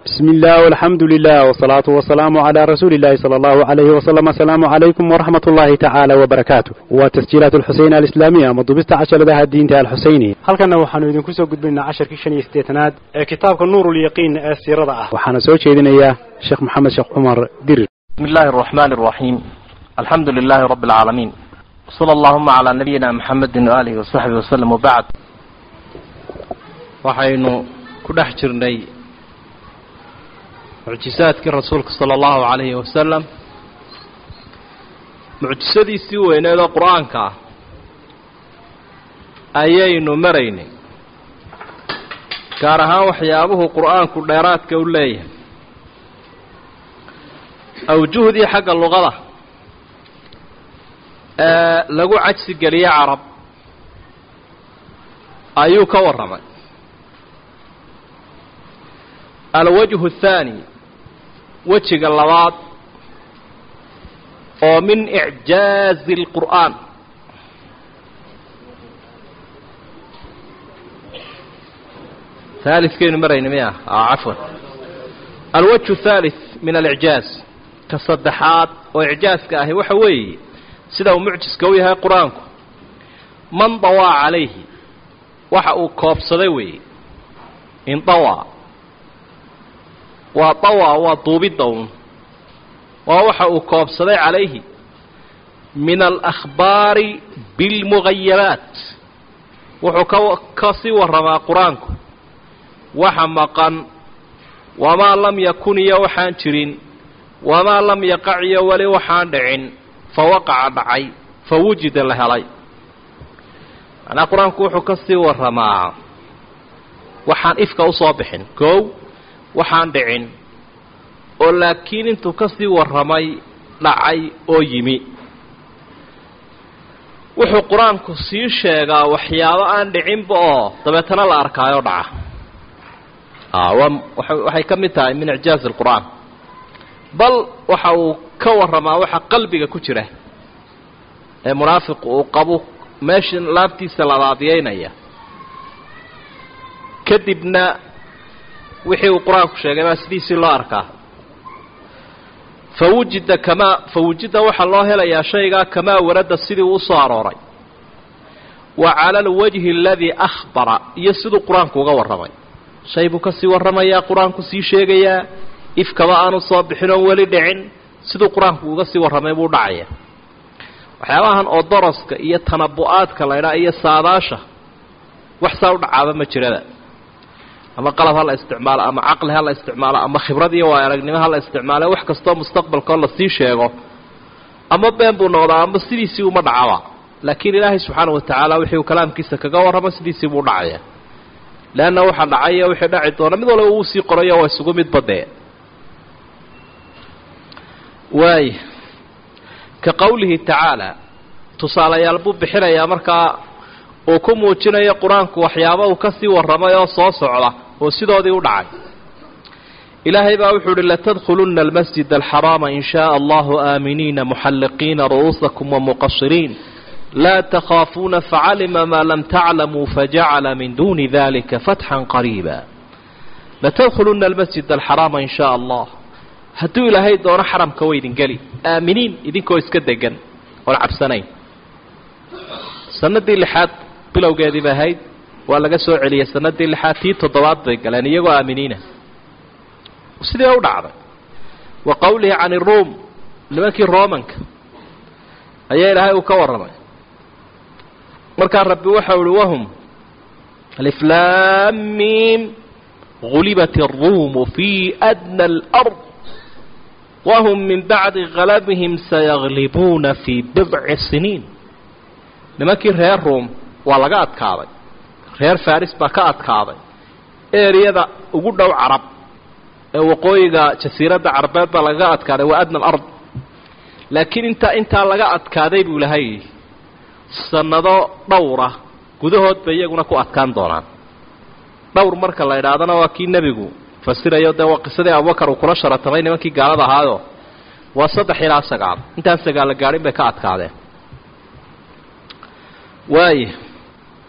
بسم الله والحمد لله والصلاة والسلام على رسول الله صلى الله عليه وسلم السلام عليكم ورحمة الله تعالى وبركاته وتسجيلات الحسين الإسلامية مضبست عشر لها الدين الحسيني هل كان وحنا إذن كسو قد بلنا عشر كيشان يستيتناد كتابك النور اليقين السيرة أه وحنا سوى شيدنا إياه شيخ محمد شيخ عمر دير بسم الله الرحمن الرحيم الحمد لله رب العالمين وصلى اللهم على نبينا محمد وآله وصحبه وسلم وبعد waxaynu ku dhex jirnay mucjisaadkii rasuulka sala allahu calayhi wasalam mucjisadiisii weyneed oo qur-aanka ah ayaynu maraynay gaar ahaan waxyaabuhu qur-aanku dheeraadka u leeyahay awjuhdii xagga luqada ee lagu cajsi geliye carab ayuu ka warramay alwajhu athaani wejiga labaad oo min icjaazi اlqur'aan haalidkaynu marayna miya cafwan alwajhu athalith min alicjaaz ka saddexaad oo icjaaska ahi waxa weeye sida uu mucjiska u yahay qur-aanku man dawaa calayhi waxa uu koobsaday weeye indawaa waa dawa waa duubidda un waa waxa uu koobsaday calayhi min alakhbaari bilmugayabaat wuxuu ka ka sii warramaa qur-aanku waxa maqan wamaa lam yakun iyo waxaan jirin wamaa lam yaqac iyo weli waxaan dhicin fa waqaca dhacay fa wujida la helay macnaa qur-aanku wuxuu ka sii warramaa waxaan ifka usoo bixin koow waxaan dhicin oo laakiin intuu ka sii warramay dhacay oo yimi wuxuu qur-aanku sii sheegaa waxyaabo aan dhicinba oo dabeetana la arkaayo dhaca waa waxay ka mid tahay min icjaazi alqur'aan bal waxa uu ka warramaa waxa qalbiga ku jira ee munaafiqu uu qabo meesha laabtiisa labaadiyeynaya kadibna wixii uu qur-aanku sheegay baa sidiisii loo arkaa fa wujida kamaa fa wujida waxaa loo helayaa shaygaa kamaa warada sidii uu usoo arooray wa cala alwajhi aladii akhbara iyo siduu qur-aanku uga warramay shay buu ka sii warramayaa qur-aanku sii sheegayaa ifkaba aanu soo bixin oon weli dhicin siduu qur-aanku uga sii warramay buu dhacaya waxyaabahan oo doroska iyo tanabu-aadka laydhaa iyo saadaasha wax saa u dhacaaba ma jirada ama qalab ha la isticmaalo ama caqli ha la isticmaalo ama khibrad iyo waay aragnimo ha la isticmaalo wax kastoo mustaqbalkao lasii sheego ama been buu noqdaa ama sidiisii uma dhacaba laakiin ilaahay subxaana wa tacaala wixii uu kalaamkiisa kaga warramo sidiisii buu dhacaya leanna waxa dhacaya wixii dhaci doona mid walba uu sii qorayo waa isugu mid badee waay ka qowlihi tacaala tusaalayaal buu bixinayaa markaa uu ku muujinayo qur-aanku waxyaaba uu ka sii warramay oo soo socda oo sidoodii u dhacay ilaahay baa wuxuu uhi latadkhulunna almasjid alxaraama in shaءa allahu aaminiina muxalliqiina ru'uusakum wamuqashiriin laa takhaafuuna facalima maa lam taclamuu fajacala min duuni dalika fatxan qariiba latadkhulunna almasjid alxaraama in shaء allah hadduu ilaahay doono xaramka wa idin geli aaminiin idinkoo iska degan oon cabsanayn sanadii lixaad bilowgeedii bay ahayd waa laga soo celiyey sanadii lixaad tii toddobaad bay galeen iyagoo aaminiina sidii u dhacday wa qowlihi can iruum nimankii romanka ayaa ilaahay uu ka warramay markaa rabbi waxau uhi wahum aliflaamiim gulibat الruumu fii adna اlأrض wahum min bacdi galabihim sayaglibuuna fii bidci siniin nimankii reer ruum waa laga adkaaday reer faris baa ka adkaaday eriyada ugu dhow carab ee waqooyiga jasiiradda carabeed baa lagaga adkaaday waa adna alard laakiin intaa intaa laga adkaaday buu ilahay sannado dhowra gudahood bay iyaguna ku adkaan doonaan dhowr marka la idhaahdana waa kii nebigu fasirayo dee waa qisadii abubakar uu kula sharatamay nimankii gaalada ahaayo waa saddex ilaa sagaal intaan sagaalla gaadhin bay ka adkaadeen waaya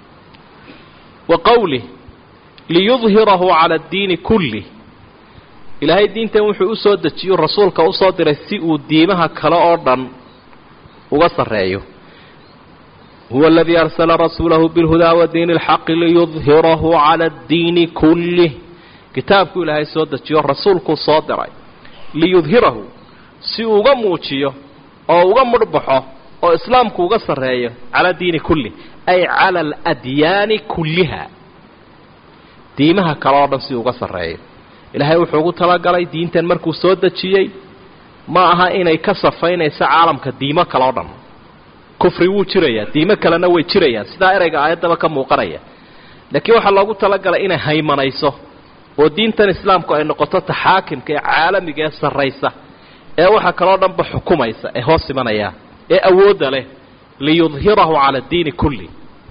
wa qowlih liyudhirahu cala addiini kulli ilaahay diintan wuxuu u soo dejiyo rasuulka usoo diray si uu diimaha kale oo dhan uga sarreeyo huwa aladii arsala rasuulahu bilhudaa wa diini alxaqi liyudhirahu cala addiini kullih kitaabkuu ilaahay soo dejiyo rasuulkuu soo diray liyudhirahu si uu uga muujiyo oo uga mudhbaxo oo islaamku uga sarreeyo cala diini kulli ay cala aladyaani kulliha diimaha kale oo dhan si uga sarreeyo ilaahay wuxuu ugu talagalay diintan markuu soo dejiyey ma aha inay ka safaynayso caalamka diimo kale oo dhan kufri wuu jirayaa diimo kalena way jirayaan sidaa ereyga aayaddaba ka muuqanaya laakiin waxaa loogu talagalay inay haymanayso oo diintan islaamku ay noqoto taxaakimka ee caalamiga ee sarraysa ee waxaa kaloo dhanba xukumaysa ee hoos imanaya ee awoodda leh liyudhirahu cala addiini kulli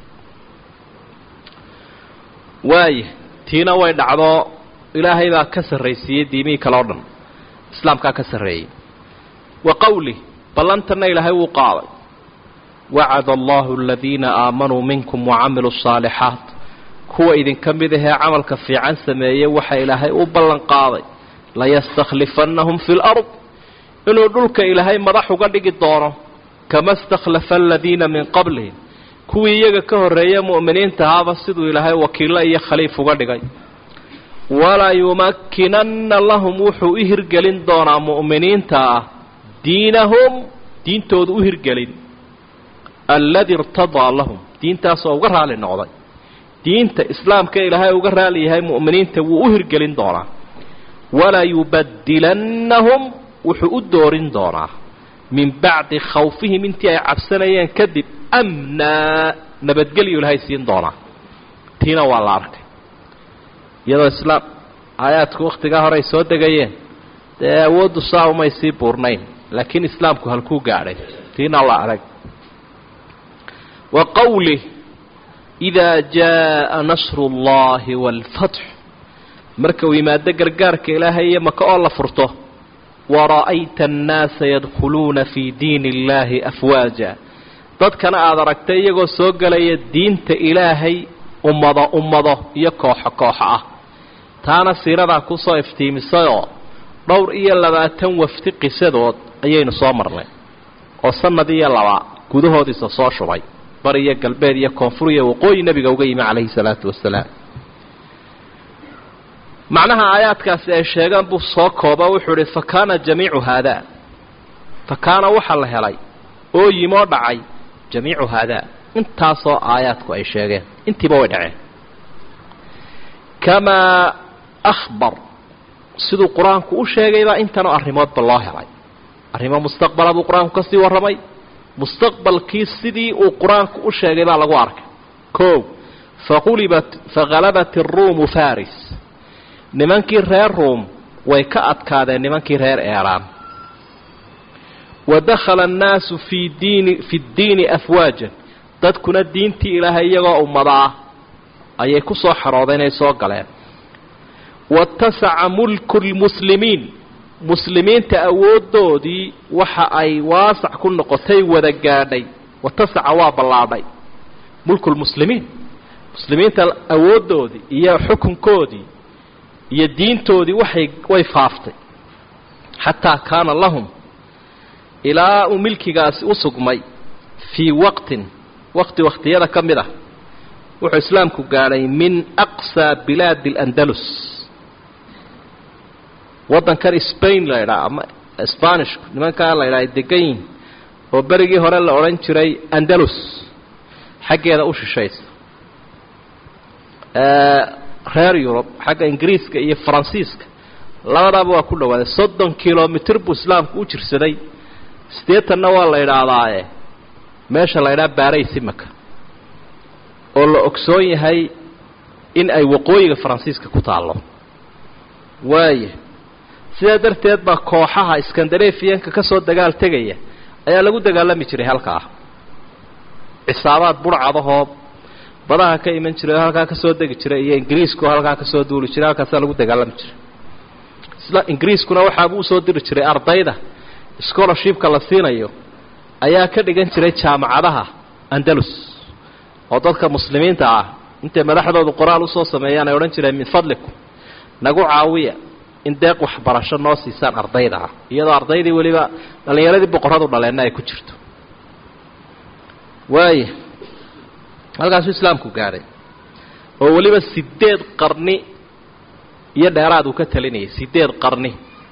waaya tiina way dhacdo ilaahay baa ka sarraysiiyey diimihii kale o dhan islaamkaa ka sarreeyey wa qowlih ballantanna ilaahay wuu qaaday wacada allahu aladiina aamanuu minkum wacamiluu asaalixaat kuwa idinka mid ahee camalka fiican sameeyey waxa ilaahay u ballan qaaday layastakhlifannahum fi lard inuu dhulka ilaahay madax uga dhigi doono kama stakhlafa aladiina min qablihim kuwii iyaga ka horreeye mu'miniinta ahaaba siduu ilaahay wakiillo iyo khaliif uga dhigay walaa yumakkinanna lahum wuxuu u hirgelin doonaa mu'miniinta ah diinahum diintooda u hirgelin alladii irtadaa lahum diintaasoo uga raali noqday diinta islaamka ilaahay uga raali yahay mu'miniinta wuu u hirgelin doonaa walaa yubadilannahum wuxuu u doorin doonaa min bacdi khawfihim intii ay cabsanayeen kadib amnaa nabadgelyu ilaahay siin doonaa tiina waa la arkay iyadoo islaam aayaadku wakhtigaa hore ay soo degayeen dee awooddu saa umay sii buurnayn laakiin islaamku halkuu gaadhay tiina la arag wa qowlih idaa jaa'a nasru اllahi wاlfatx marka uu yimaado gargaarka ilaahay iyo maka oo la furto wara'ayta annaasa yadkhuluuna fii diini اllahi afwaaja dadkana aada aragtay iyagoo soo gelaya diinta ilaahay ummado ummado iyo kooxo kooxo ah taana siiradaa kusoo iftiimisayoo dhowr iyo labaatan wafdi qisadood ayaynu soo marnay oo sanad iyo laba gudahoodiisa soo shubay bar iyo galbeed iyo koonfur iyo waqooyi nebiga uga yimi calayhi salaatu wasalaam macnaha aayaadkaasi ay sheegaan buu soo kooba wuxuu ihi fa kaana jamiicu haadaa fa kaana waxaa la helay oo yimoo dhacay jamiicu haadaa intaasoo aayaadku ay sheegeen intiiba way dhaceen kamaa akhbar siduu qur-aanku u sheegaybaa intanoo arrimoodba loo helay arrimo mustaqbala buu qur-aanku ka sii warramay mustaqbalkii sidii uu qur-aanku u sheegay baa lagu arkay koow faqulibat faghalabat iruumu faris nimankii reer ruum way ka adkaadeen nimankii reer eeraan wa dakhala annaasu fii diini fi ddiini afwaajan dadkuna diintii ilaahay iyagoo ummadaa ayay ku soo xaroodeen ay soo galeen watasaca mulku lmuslimiin muslimiinta awooddoodii waxa ay waasac ku noqotay wada gaadhay watasaca waa ballaadhay mulkulmuslimiin muslimiinta awooddoodii iyo xukunkoodii iyo diintoodii waxay way faaftay xataa kaana lahum ilaa uu milkigaasi u sugmay fii waqtin waqti wakhtiyada ka mid ah wuxuu islaamku gaadhay min aqsaa bilaadi اlandalus waddankan spain la ydhaha ama sbanishku nimankaa la ydhaha ay degan yihin oo berigii hore la odhan jiray andalus xaggeeda u shishaysa reer yurub xagga ingiriiska iyo faransiiska labadaaba waa ku dhawaaday soddon kilomitr buu islaamku u jirsaday siddeetanna waa la idhaahdaae meesha la ydhaha baaraysimaka oo la ogsoon yahay in ay waqooyiga faransiiska ku taallo waaya sidaa darteed baa kooxaha skandarefiyanka ka soo dagaal tegaya ayaa lagu dagaalami jiray halkaa cisaabaad burcadahoo badaha ka iman jiray oo halkaa ka soo degi jiray iyo ingiriisku halkaa ka soo duuli jiray halkaasaa lagu dagaalami jiray isla ingiriiskuna waxaabuu usoo diri jiray ardayda scholarshipka la siinayo ayaa ka dhigan jiray jaamacadaha andalus oo dadka muslimiinta ah intay madaxdoodu qoraal usoo sameeyaan ay odhan jireen min fadlikum nagu caawiya in deeq waxbarasho noo siisaan ardayda ah iyadoo ardaydii weliba dhallinyaradii boqorradu dhaleenna ay ku jirto waaya halkaasuu islaamku gaadhay oo weliba sideed qarni iyo dheeraad uu ka talinayay sideed qarni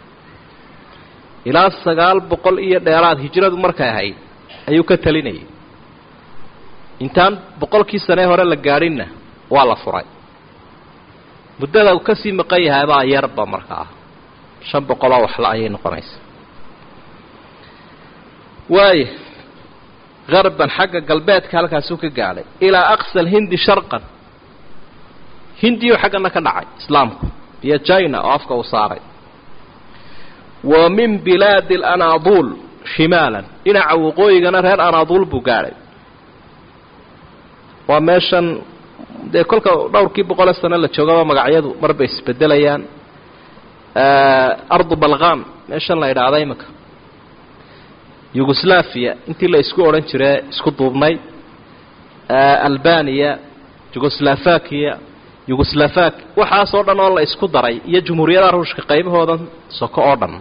ilaa sagaal boqol iyo dheeraad hijradu markay ahayd ayuu ka talinayay intaan boqolkii sanee hore la gaadhinna waa la furay muddada uu ka sii maqan yahay baa yarba markaa shan boqoloo waxla ayay noqonaysa waaya harban xagga galbeedka halkaasuu ka gaadhay ilaa aqsa alhindi sharqan hindiyu xaggana ka dhacay islaamku iyo china oo afka uu saaray wa min bilaadi alanaaduul shimaalan dhinaca waqooyigana reer anaaduul buu gaadhay waa meeshan dee kolka dhowrkii boqole sano la joogaba magacyadu marbay isbedelayaan ardu balqan meeshan la idhaahda iminka yugoslaviya intii la isku odhan jire isku duubnay albaniya yugoslafakiya yugoslafak waxaasoo dhan oo la isku daray iyo jumhuuriyadaha ruushka qaybahoodan soko oo dhan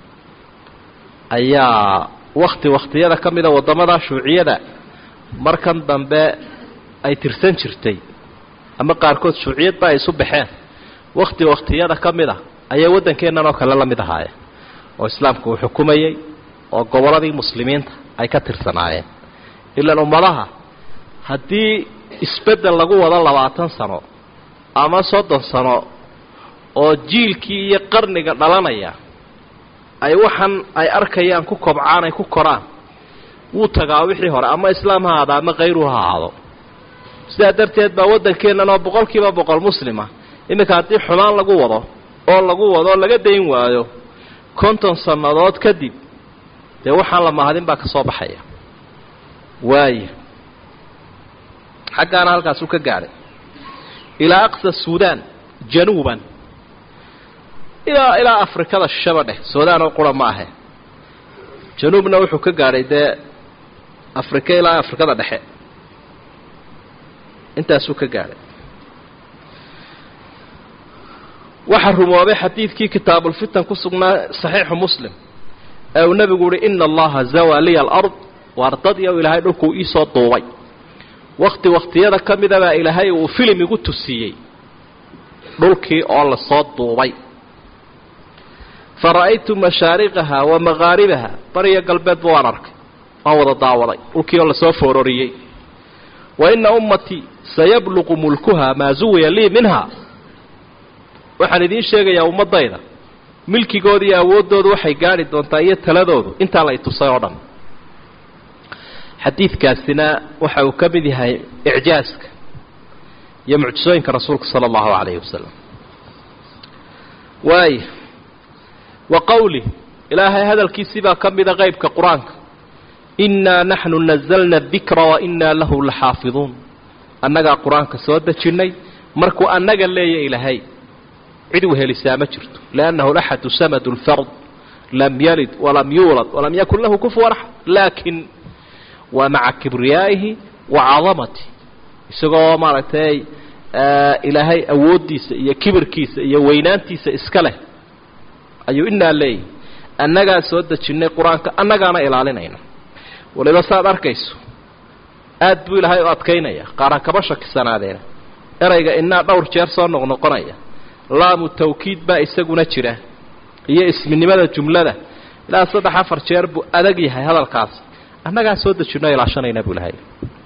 ayaa wakti wakhtiyada ka mida waddamada shuuciyada markan dambe ay tirsan jirtay ama qaarkood shuuciyadba ay isu baxeen wakti wakhtiyada ka mid a ayay waddankeennan oo kale la mid ahaayeen oo islaamku uu xukumayey oo gobolladii muslimiinta ay ka tirsanaayeen ilaan ummadaha haddii isbeddel lagu wado labaatan sano ama soddon sano oo jiilkii iyo qarniga dhalanaya ay waxan ay arkayaan ku kobcaan ay ku koraan wuu tagaa wixii hore ama islaam ha ahaado ama kayru ha ahaado sidaa darteed baa waddankeennan oo boqol kiiba boqol muslima iminka haddii xumaan lagu wado oo lagu wado laga dayn waayo konton sannadood kadib dee waxaan la mahadin baa ka soo baxaya waaya xaggaana halkaasuu ka gaadhay ilaa aqsa suudaan januuban ilaa ilaa afrikada shishaba dheh suudaan oo qura ma ahe januubna wuxuu ka gaadhay dee afrika ilaa afrikada dhexe intaasuu ka gaadhay waxaa rumoobay xadiidkii kitaabulfitan ku sugnaa saxiixu muslim ee uu nebigu uhi ina allaha zawaa liya alard waar dad iyo ilaahay dhulkuu iisoo duubay wakti wakhtiyada ka midabaa ilaahay uu filim igu tusiiyey dhulkii oo lasoo duubay fa ra'aytu mashaariqaha wa maqaaribaha bariyo galbeedba waan arkay waan wada daawaday dhulkii oo lasoo foororiyey wa ina ummatii sayabluqu mulkuha maa suwiya lii minha waxaan idiin sheegayaa ummaddayda milkigooda iyo awooddoodu waxay gaadhi doontaa iyo taladoodu intaa la itusay oo dhan xadiidkaasina waxa uu ka mid yahay icjaaska iyo mucjisooyinka rasuulka sala allahu calayhi wasalam waaya wa qowli ilaahay hadalkiisii baa ka mida qeybka qur-aanka innaa naxnu nazalna adikra wa innaa lahu laxaafiduun annagaa qur-aanka soo dejinnay markuu annaga leeya ilaahay cid wehelisaa ma jirto liannahu laxadu samadu lfard lam yalid walam yuulad walam yakun lahu kufuwan axad laakin waa maca kibriyaa'ihi wa cadamati isagoo maaragtay ilaahay awooddiisa iyo kibirkiisa iyo weynaantiisa iska leh ayuu inaa leeyahy annagaa soo dejinnay qur-aanka annagaana ilaalinayna waliba saaad arkayso aad buu ilaahay u adkaynaya qaaraan kaba shakisanaadeen erayga innaa dhowr jeer soo noqnoqonaya laamu tawkiid baa isaguna jira iyo isminimada jumlada ilaa saddex afar jeer buu adag yahay hadalkaas annagaa soo dejinno ilaashanayna buu ilahay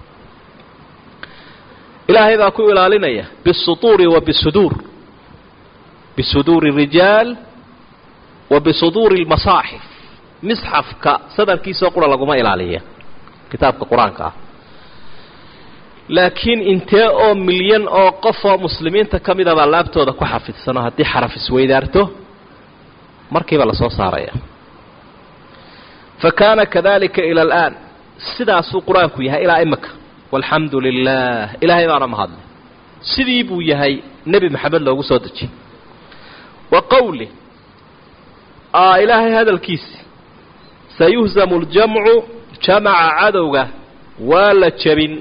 ilaahay baa ku ilaalinaya bisutuuri wa bisuduur bisuduuri rijaal wa bisuduuri lmasaaxif misxafka sadarkiisoo qura laguma ilaaliya kitaabka qur-aanka ah laakiin intee oo milyan oo qof oo muslimiinta ka mida baa laabtooda ku xafidsano haddii xaraf isweydaarto markiiba lasoo saaraya fa kaana kadalika ila alaan sidaasuu qur-aanku yahay ilaa imika walxamdu lilah ilaahay baana mahadlay sidii buu yahay nebi maxamed loogu soo dejiyey wa qowli ilaahay hadalkiisi sayuhzamu ljamcu jamaca cadowga waa la jebin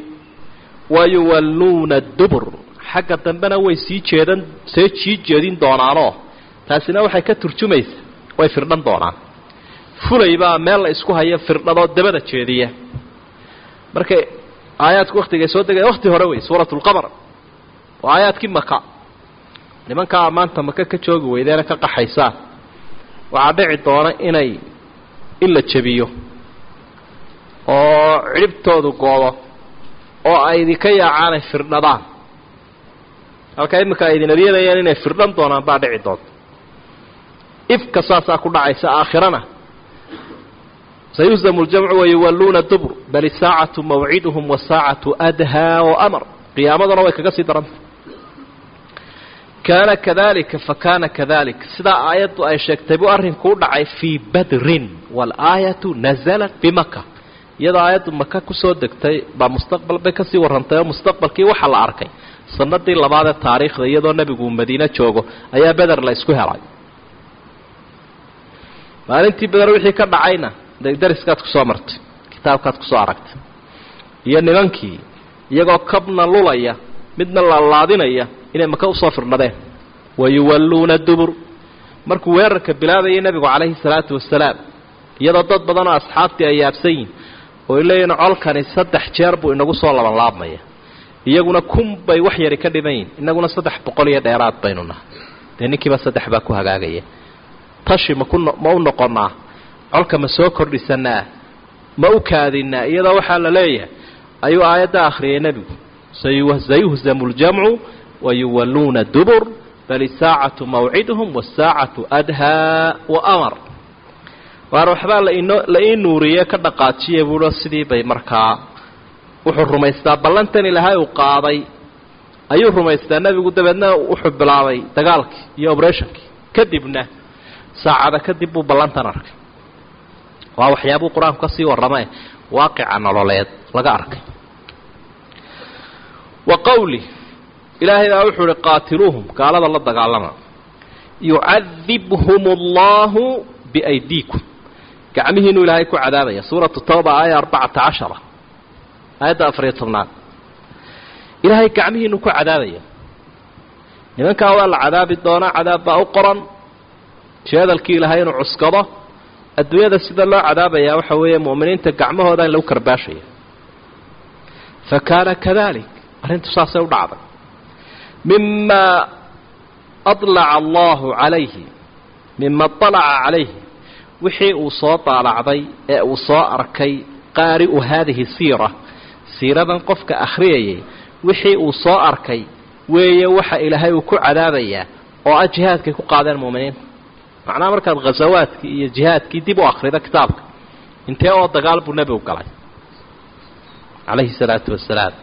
wayuwalluuna dubur xagga dambena way sii jeedan see sii jeedin doonaanoo taasina waxay ka turjumaysa way firdhan doonaan fulay baa meel la isku hayo firdhadoo dabada jeediya markay aayaadku waktigay soo degaya wakti hore wey suurat lqamar waa aayaadkii maka nimankaa maanta maka ka joogi weydeena ka qaxaysaan waxaa dhici doona inay in la jebiyo oo cidhibtoodu goodo oo ay idinka yaacaan ay firdhadaan halkaa iminka ay idin aryadayaan inay firdhan doonaan baa dhici doonta ifka saasaa ku dhacaysa aakhirana sayuhzamu ljamcu wayuwalluuna dubr bal isaacatu mawciduhum wasaacatu adhaa waamar qiyaamaduna way kaga sii daranta kaana kadalika fakaana kadalik sidaa aayaddu ay sheegtay buu arrinku u dhacay fii badrin waalaayatu nazalat bimaka iyadoo aayaddu maka kusoo degtay baa mustaqbal bay kasii warrantay oo mustaqbalkii waxaa la arkay sanadii labaadee taariikhda iyadoo nebigu madiine joogo ayaa beder la isku helay maalintii beder wixii ka dhacayna dariskaad kusoo martay kitaabkaad kusoo aragtay iyo nimankii iyagoo kabna lulaya midna laalaadinaya inay maka usoo firdhadeen wayuwalluuna dubur markuu weerarka bilaabayay nebigu calayhi salaatu wasalaam iyadoo dad badan oo asxaabtii ay yaabsan yihin oo ay leeyihin colkani saddex jeer buu inagu soo labanlaabmaya iyaguna kun bay wax yari ka dhiman yihin inaguna saddex boqol iyo dheeraad baynu nahay dee ninkiiba saddex baa ku hagaagaya tashi maku ma u noqonnaa colka ma soo kordhisanaa ma u kaadinaa iyadoo waxaa la leeyahay ayuu aayadda akhriyay nebigu sayuhzamu ljamcu wayuwalluuna dubur bal isaacatu mawciduhum wasaacatu adhaa waamar waar waxbaa lainoo la ii nuuriye ka dhaqaajiya buuo sidii bay markaa wuxuu rumaystaa ballantan ilaahay uu qaaday ayuu rumaystaa nebigu dabeedna wuxuu bilaabay dagaalkii iyo obrethnkii kadibna saacada kadib buu ballantan arkay waa waxyaabuu qur-aanku ka sii warramae waaqica nololeed laga arkay wa qawli ilaahay baa wuxuu uhi qaatiluuhum gaalada la dagaalama yucadibhum allahu biaydiikum gacmihiinuu ilaahay ku cadaabaya suuratu tawba aaya arbacata cashara aayadda afariyo tobnaad ilaahay gacmihiinuu ku cadaabaya nimankaa waa la cadaabi doonaa cadaab baa u qoran jeedalkii ilaahay inuu cuskado adduunyada sida loo cadaabayaa waxa weeye mu'miniinta gacmahooda in lagu karbaashaya fa kaana kadalik arrintu saasay u dhacday mima adlaca allahu calayhi mima alaca calayhi wixii uu soo daalacday ee uu soo arkay qaari'u haadihi siira siiradan qofka akhriyayay wixii uu soo arkay weeye waxa ilaahay uu ku cadaabayaa oo ah jihaadkay ku qaadeen mu'miniinta macnaha markaad khasawaadkii iyo jihaadkii dib u akhrido kitaabka intee oo dagaal buu nebigu galay calayhi salaatu wasalaam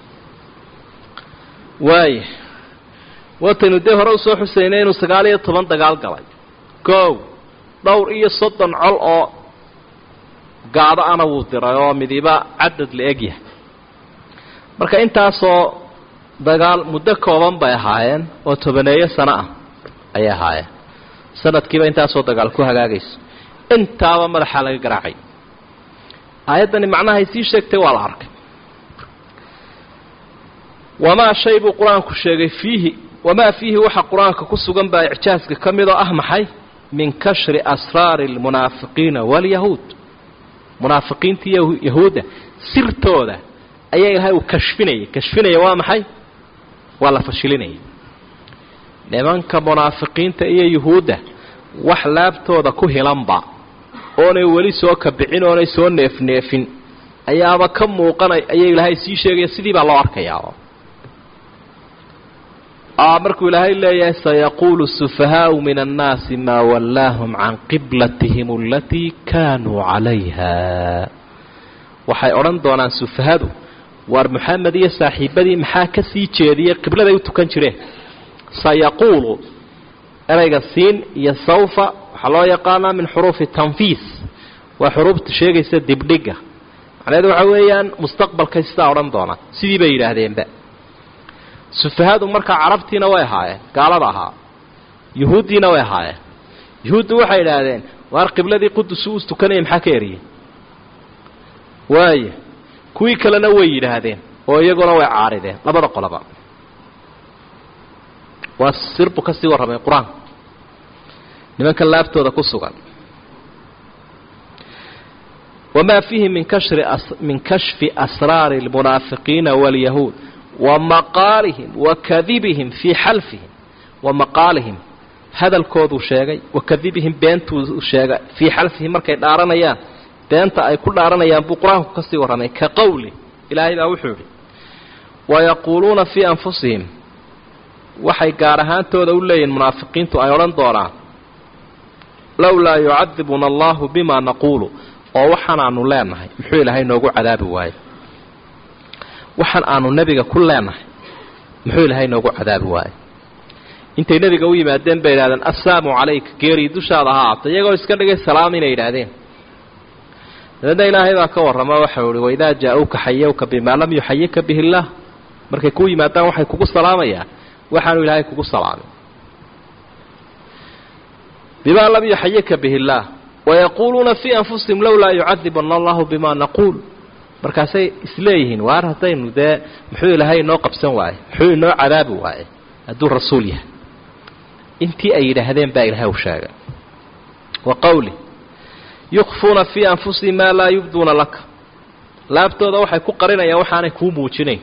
waaya wataynu dee hore usoo xuseynay inuu sagaal iyo toban dagaal galay kow dhowr iyo soddon col oo gaado ana wuu diray oo midiba cadad la eg yahay marka intaasoo dagaal muddo kooban bay ahaayeen oo tobaneeyo sano ah ayay ahaayeen sanadkiiba intaasoo dagaal ku hagaagayso intaaba madaxaa laga garaacay aayaddani macnahay sii sheegtay waa la arkay wamaa shay buu qur-aanku sheegay fiihi wamaa fiihi waxa qur-aanka ku sugan baa icjaaska ka mid oo ah maxay min kashri asraari almunaafiqiina waalyahuud munaafiqiinta iyo yahuudda sirtooda ayaa ilaahay uu kashfinayay kashfinaya waa maxay waa la fashilinayay nimanka munaafiqiinta iyo yuhuudda wax laabtooda ku hilanba oonay weli soo kabicin oonay soo neefneefin ayaaba ka muuqanay ayaa ilaahay sii sheegaya sidii baa loo arkayaa markuu ilaahay leeyahay sayaquulu sufahaau min annaasi maa wallaahum can qiblatihim alatii kaanuu calayha waxay odhan doonaan sufahadu waar moxamed iyo saaxiibadii maxaa ka sii jeediyey qibladay u tukan jireen sayaquulu erayga siin iyo sawfa waxaa loo yaqaanaa min xuruufi tanfiis waa xuruufta sheegaysa dibdhiga macnaheedu waxa weeyaan mustaqbalkay sidaa odhan doonaan sidii bay yidhaahdeenba sufahadu markaa carabtiina way ahaayeen gaalada ahaa yuhuuddiina way ahaayeen yuhuuddu waxay idhaahdeen waar qibladii qudus u tukanaya maxaa ka eriyey waaya kuwii kalena way yidhaahdeen oo iyaguna way caarideen labada qoloba waa sirbu ka sii warramay qur-aanka nimanka laabtooda ku sugan wamaa fiihi min kashri min kashfi asraari اlmunaafiqiina wاlyahuud wa maqaalihim wa kadibihim fii xalfihim wa maqaalihim hadalkooduu sheegay wa kadibihim beentuu sheegay fii xalfihim markay dhaaranayaan beenta ay ku dhaaranayaan buu qur-aanku ka sii warramay ka qowli ilaahay baa wuxuu idhi wayaquuluuna fii anfusihim waxay gaar ahaantooda u leeyihin munaafiqiintu ay odhan doonaan lowlaa yucadibuna allahu bima naquulu oo waxaan aanu leenahay muxuu ilaahay noogu cadaabi waayo waxaan aanu nebiga ku leenahay muxuu ilaahay noogu cadaabi waayo intay nebiga u yimaadeen bay yidhahdeen assalaamu calayka geerii dushaada ha aata iyagoo iska dhigay salaam inay yidhaahdeen dabeedna ilaahay baa ka warrama waxau ihi waidaa jaa-uuka xayawka bimaa lam yuxayika bihi illaah markay kuu yimaadaan waxay kugu salaamayaan waxaanu ilaahay kugu salaamin bimaa lam yuxayika bihi illaah wayaquuluuna fii anfusihim lowlaa yucadibana allahu bimaa naquul markaasay isleeyihiin waar haddaynu dee muxuu ilaahay inoo qabsan waaye muxuu inoo cadaabi waaye hadduu rasuul yahay intii ay yidhaahdeen baa ilaahay u sheegay wa qowli yukfuuna fii anfusihim maa laa yubduuna laka laabtooda waxay ku qarinayaan waxaanay kuu muujinayn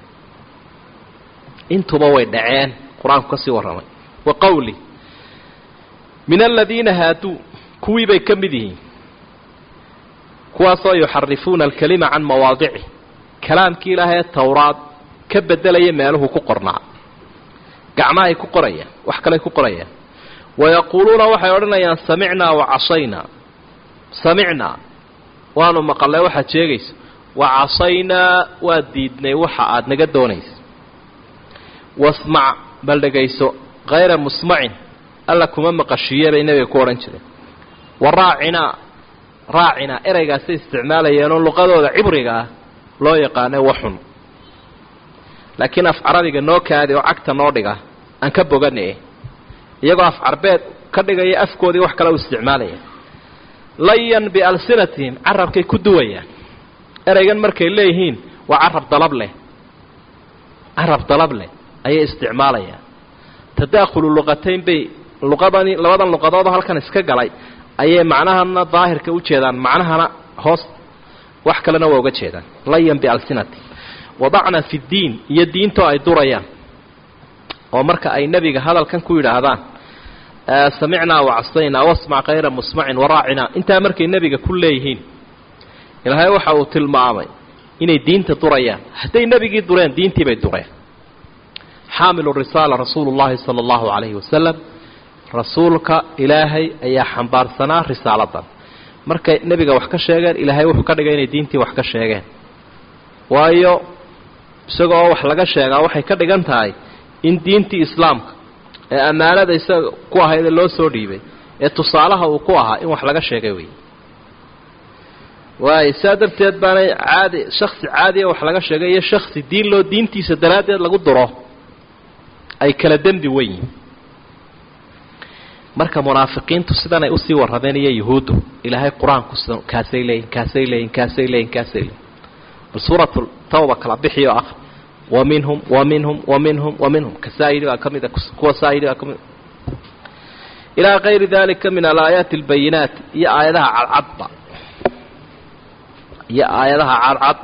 intuba way dhaceen qur-aanku ka sii warramay wa qowli min aladiina haaduu kuwii bay ka mid yihiin kuwaasoo yuxarifuuna alkalima can mawaadicih kalaamkii ilaahay towraad ka bedelaya meeluhu ku qornaa gacmahay ku qorayaan wax kaley ku qorayaan wayaquuluuna waxay odhanayaan samicnaa wa casaynaa samicnaa waanu maqalnay waxaad sheegayso wa casaynaa waa diidnay waxa aad naga doonaysa wasmac bal dhegayso hayra musmacin alla kuma maqashiiye bay nebiga ku odhan jireen wa raacinaa raacinaa ereygaasay isticmaalayeenoo luqadooda cibriga ah loo yaqaano waxun laakiin af carabiga noo kaadi oo cagta noo dhiga aan ka bogane iyagoo af carbeed ka dhigaya afkoodii wax kale u isticmaalaya layan bialsinatihim carabkay ku duwayaan ereygan markay leeyihiin waa carab dalab leh carab dalab leh ayay isticmaalayaan tadaakhulu luqatayn bay luqadani labadan luqadoodoo halkan iska galay ayay macnahana daahirka u jeedaan macnahana hoos wax kalena waa uga jeedaan layan bialsinatihim wadacna fi ddiin iyo diintoo ay durayaan oo marka ay nebiga hadalkan ku yidhaahdaan samicnaa wacasaynaa wasmac kayra musmacin waraacinaa intaa markay nebiga ku leeyihiin ilaahay waxa uu tilmaamay inay diinta durayaan hadday nebigii dureen diintii bay dureen xaamilu risaala rasuulu llahi sala allahu calayhi wasalam rasuulka ilaahay ayaa xambaarsanaa risaaladan markay nebiga wax ka sheegeen ilaahay wuxuu ka dhigay inay diintii wax ka sheegeen waayo isagoo wax laga sheegaa waxay ka dhigan tahay in diintii islaamka ee ammaanada isaga ku ahaydee loo soo dhiibay ee tusaalaha uu ku ahaa in wax laga sheegay wey waayo saa darteed baanay caadi shaksi caadiya wax laga sheegay iyo shaksi diin loo diintiisa daraaddeed lagu duro ay kala dembi wen yihin marka munaafiqiintu sidanay usii warrameen iyo yuhuuddu ilaahay qur-aanku kaasay leeyihin kaasay leeyihin kaasay leeyihin kaasay leeyihin bal suuratu tawba kala bixiyo ah wa minhum wa minhum wa minhum wa minhum kasaayidi baa ka mida kuwa saayidi baa ka mida ilaa kayri dalika min alaayaati albayinaat iyo aayadaha cadcadba iyo aayadaha cadcad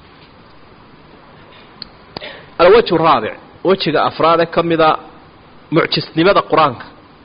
alwajhu raabic wejiga afraade ka mida mucjisnimada qur-aanka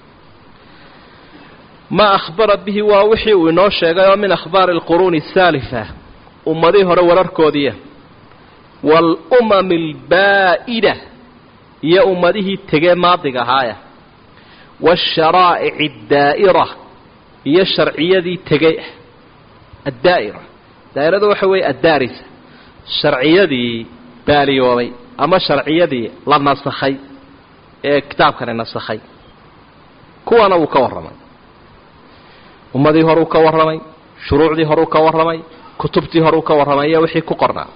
ma akhbara bihi waa wixii uu inoo sheegay oo min akhbaari alquruuni asaalifa ummadihii hore wararkoodiiya waalumami albaa'ida iyo ummadihii tegee maadiga ahaaya waasharaa'ici addaa'ira iyo sharciyadii tegey addaa'ira daa'iradu waxa weeye addaarisa sharciyadii baaliyoobay ama sharciyadii la nasakhay ee kitaabkani nasakhay kuwana wuu ka warramay ummadii horuu ka warramay shuruucdii horuu ka warramay kutubtii horuu ka warramay iyo wixii ku qornaa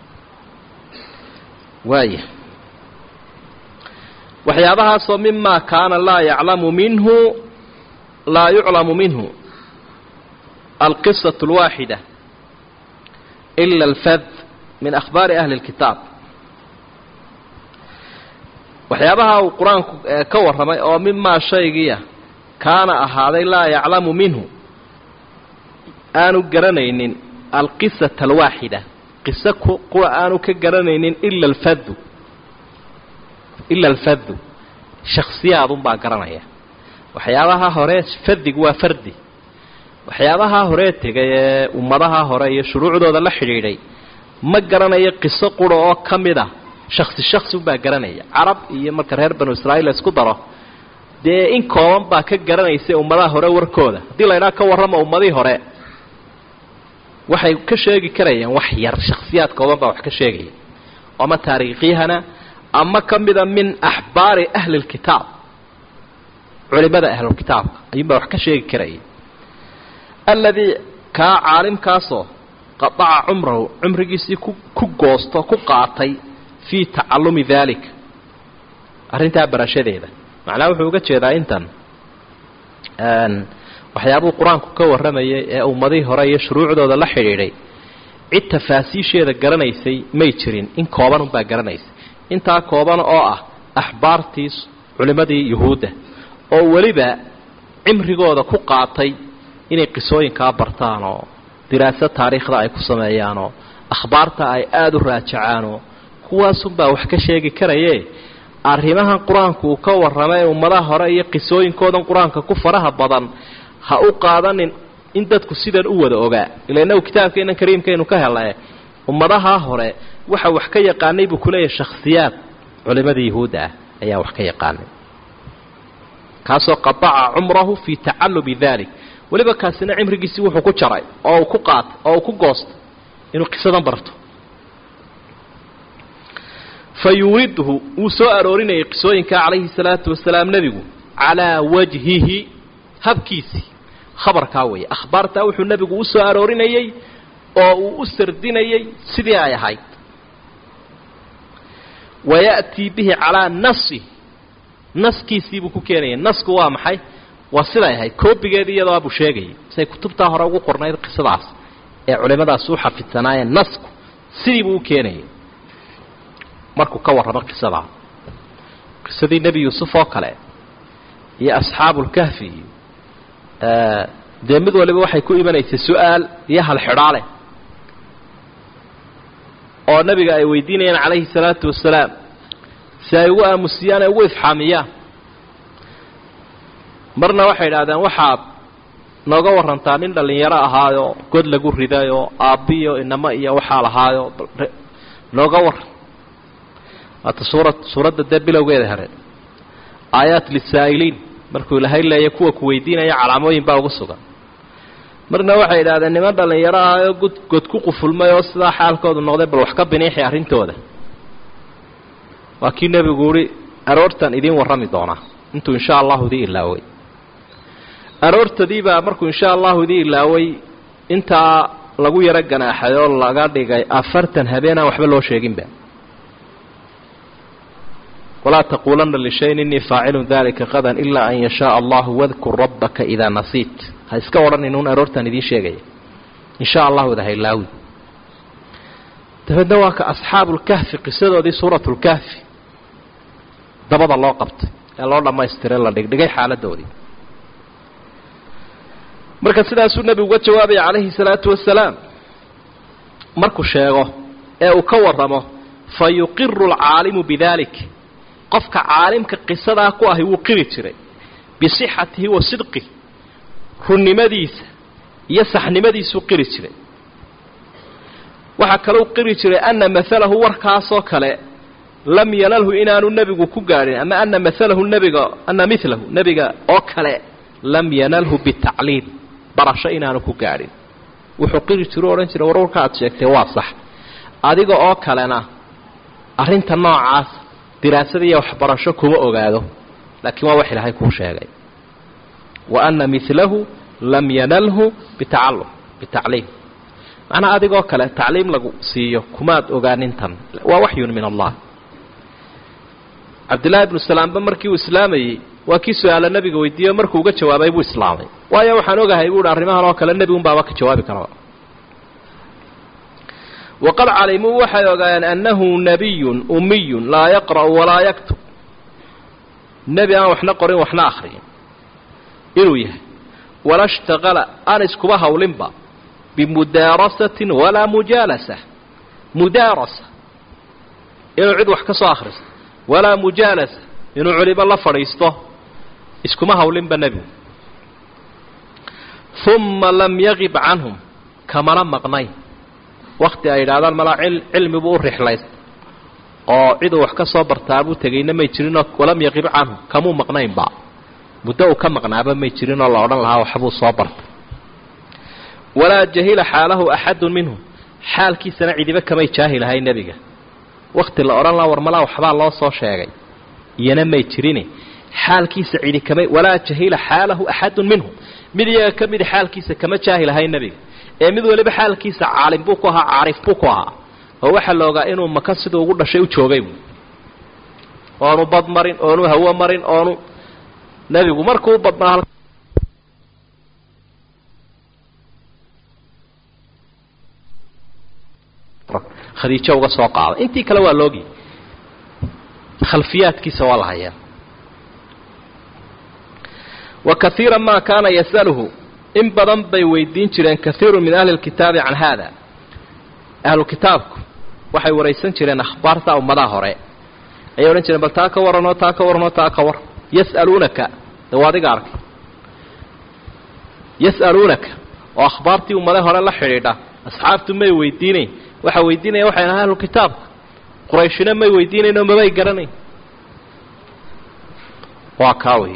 waaya waxyaabahaasoo mima kaana laa yaclamu minhu laa yuclamu minhu alqisaة اlwaaxida ila alfad min akhbaari ahli اlkitaab waxyaabaha uu qur-aanku ka warramay oo mimaa shaygiia kaana ahaaday laa yaclamu minhu aanu garanaynin alqisata alwaaxida qiso kuwa aanu ka garanaynin ila alfadu ila alfadu shaksiyaadunbaa garanaya waxyaabaha hore fadigu waa fardi waxyaabaha horee tegay ee ummadaha hore iyo shuruucdooda la xidhiidhay ma garanayo qiso qura oo ka mid a shaksi shaksi unbaa garanaya carab iyo marka reer banu israa'iil la isku daro dee in kooban baa ka garanaysa ummadaha hore warkooda haddii la ydhaha ka warrama ummadihii hore waxay ka sheegi karayaan wax yar shaksiyaad kooban baa wax ka sheegaya ama taariikhyahana ama ka mida min axbaari ahli lkitaab culimada ahlulkitaabka ayuunbaa wax ka sheegi karaya alladii kaa caalimkaasoo qadaca cumrahu cumrigiisii ku ku goosto ku qaatay fii tacallumi daalika arrintaa barashadeeda macnaha wuxuu uga jeedaa intan waxyaabuu qur-aanku ka warramayay ee ummadihii hore iyo shuruucdooda la xidhiidhay cid tafaasiisheeda garanaysay may jirin in kooban unbaa garanaysay intaa kooban oo ah axbaartii culimmadii yuhuudda oo weliba cimrigooda ku qaatay inay qisooyinkaa bartaan oo diraaso taariikhda ay ku sameeyaanoo akhbaarta ay aada u raajacaanoo kuwaasunbaa wax ka sheegi karaye arrimahan qur-aanku uu ka warramay ummadaha hore iyo qisooyinkoodan qur-aanka ku faraha badan ha u qaadanin in dadku sidan u wada ogaa ila inagu kitaabkeenan kariimkaynu ka helae ummadaha hore waxa wax ka yaqaanay buu kuleeyahay shakhsiyaad culimadii yuhuudda ah ayaa wax ka yaqaanay kaasoo qadaca cumrahu fii tacallumi dalik weliba kaasina cimrigiisii wuxuu ku jaray oo uu ku qaatay oo uu ku goostay inuu qisadan barto fa yuridhu wuu soo aroorinayay qisooyinka calayhi salaatu wasalaam nebigu calaa wajhihi habkiisii khabarkaa weeye akhbaartaa wuxuu nebigu u soo aroorinayey oo uu u sardinayey sidii ay ahayd waya'tii bihi calaa nasi naskiisiibuu ku keenayay nasku waa maxay waa siday ahayd koobigeedii iyadoo abuu sheegayay siday kutubtaa hore ugu qornayd qisadaas ee culimmadaas u xafidsanaayeen nasku sidii buu u keenayay markuu ka warramo qisadaa qisadii nebi yuusuf oo kale iyo asxaabulkahfi iyo dee mid waliba waxay ku imanaysay su-aal iyo halxidhaale oo nebiga ay weydiinayaan calayhi salaatu wasalaam si ay ugu aamusiyaan ay ugu ifxaamiyaan marna waxay idhahdeen waxaad nooga warantaa nin dhallinyaro ahaayo god lagu ridayoo aabbiyo inamo iyo waxaa lahaayo nooga waran waata suura suuradda dee bilowgeeda hore aayaat lisaa'iliin markuu ilaahay leeya kuwa ku weydiinaya calaamooyin baa ugu sugan marna waxay idhahdeen niman dhallinyaro ahaayo god god ku qufulmay oo sidaa xaalkoodu noqday bal wax ka biniixi arrintooda waa kii nebigu uhi aroortan idiin warrami doonaa intuu insha allahu idii ilaaway aroortadiibaa markuu insha allahu idii ilaaway intaa lagu yaro ganaaxay oo laga dhigay afartan habeenaan waxba loo sheeginba walaa taquulanna lishayin innii faacilun dalika qadan ilaa an yashaaa allahu wadkur rabbaka idaa nasiit ha iska odhanin uun aroortan idiin sheegaya insha allahu ida hailaawi dabeedna waa ka asxaabulkahfi qisadoodii suuratulkahfi dabada loo qabtay ee loo dhammaystiray la dhigdhigay xaaladoodii marka sidaasuu nebigu uga jawaabaya calayhi salaatu wasalaam markuu sheego ee uu ka warramo fa yuqiru alcaalimu bidalik qofka caalimka qisadaa ku ahi wuu qiri jiray bisixatihi wa sidqih runnimadiisa iyo saxnimadiisuu qiri jiray waxaa kalou qiri jiray ana maalahu warkaasoo kale lam yanalhu inaanu nebigu ku gaadhin ama ana maalahu nebiga ana milahu nebiga oo kale lam yanalhu bitacliim barasho inaanu ku gaadhin wuxuu qiri jiru odhan jiray war warka aad sheegtay waa sax adiga oo kalena arrinta noocaas diraasada iyo waxbarasho kuma ogaado laakiin waa wax ilaahay kuu sheegay wa ana milahu lam yanalhu bitacallum bitacliim macnaa adigoo kale tacliim lagu siiyo kumaad ogaanintan waa waxyun min allah cabdillahi ibnu salaamba markii uu islaamayey waa kii su-aala nebiga weydiiyo markuu uga jawaabay buu islaamay waayo waxaan ogahay buu hi arrimahan oo kale nebi un baaba ka jawaabi karaba waqad calimuu waxay ogaayeen annahu nabiyun umiyun laa yaqra'u walaa yaktub nebi aan waxna qorin waxna akhriyin inuu yahay wala shtaqala aan iskuba hawlinba bimudaarasatin walaa mujaalasa mudaarasa inuu cid wax ka soo akhristo walaa mujaalasa inuu culibo la fadhiisto iskuma hawlinba nebigu uma lam yagib canhum kamana maqnayn wakti ay yidhaahdaan malaa cilmibuu u rixlayst oo ciduu wax ka soo bartaabuu tegayna may jirinoo walam yaqib canhum kamuu maqnaynba muddo uu ka maqnaaba may jirinoo la odhan lahaa waxbuu soo bartay walaa jahila xaalahu axadun minhum xaalkiisana cidiba kamay jaahilahay nebiga wakti la odhan lahaa war malaa waxbaa loo soo sheegay iyana may jirine xaalkiisa cidi kamay walaa jahila xaalahu axadun minhum mid iyaga ka midi xaalkiisa kama jaahilahay nebiga ee mid waliba xaalkiisa caalim buu ku ahaa caarif buu ku ahaa oo waxaa la ogaa inuu maka siduu ugu dhashay u joogay oonu bad marin oonu hawo marin oonu nebigu markuu badnaa khadiijo uga soo qaaday intii kale waa loogi khalfiyaadkiisa waa la hayaa wa kaiira ma kaana yasaluhu in badan bay weydiin jireen kaiiru min ahli lkitaabi can haada ahlu kitaabku waxay waraysan jireen akhbaarta ummadaha hore ayay odhan jireen bal taa ka warranoo taa ka warranoo taa ka war yas'aluunaka de waa adiga arkay yas'aluunaka oo akhbaartii ummadaha hore la xidhiidha asxaabtu may weydiinayn waxaa weydiinaya waxay ahaa ahlu kitaabka qurayshina may weydiinayn oo mamay garanayn waa kaa wey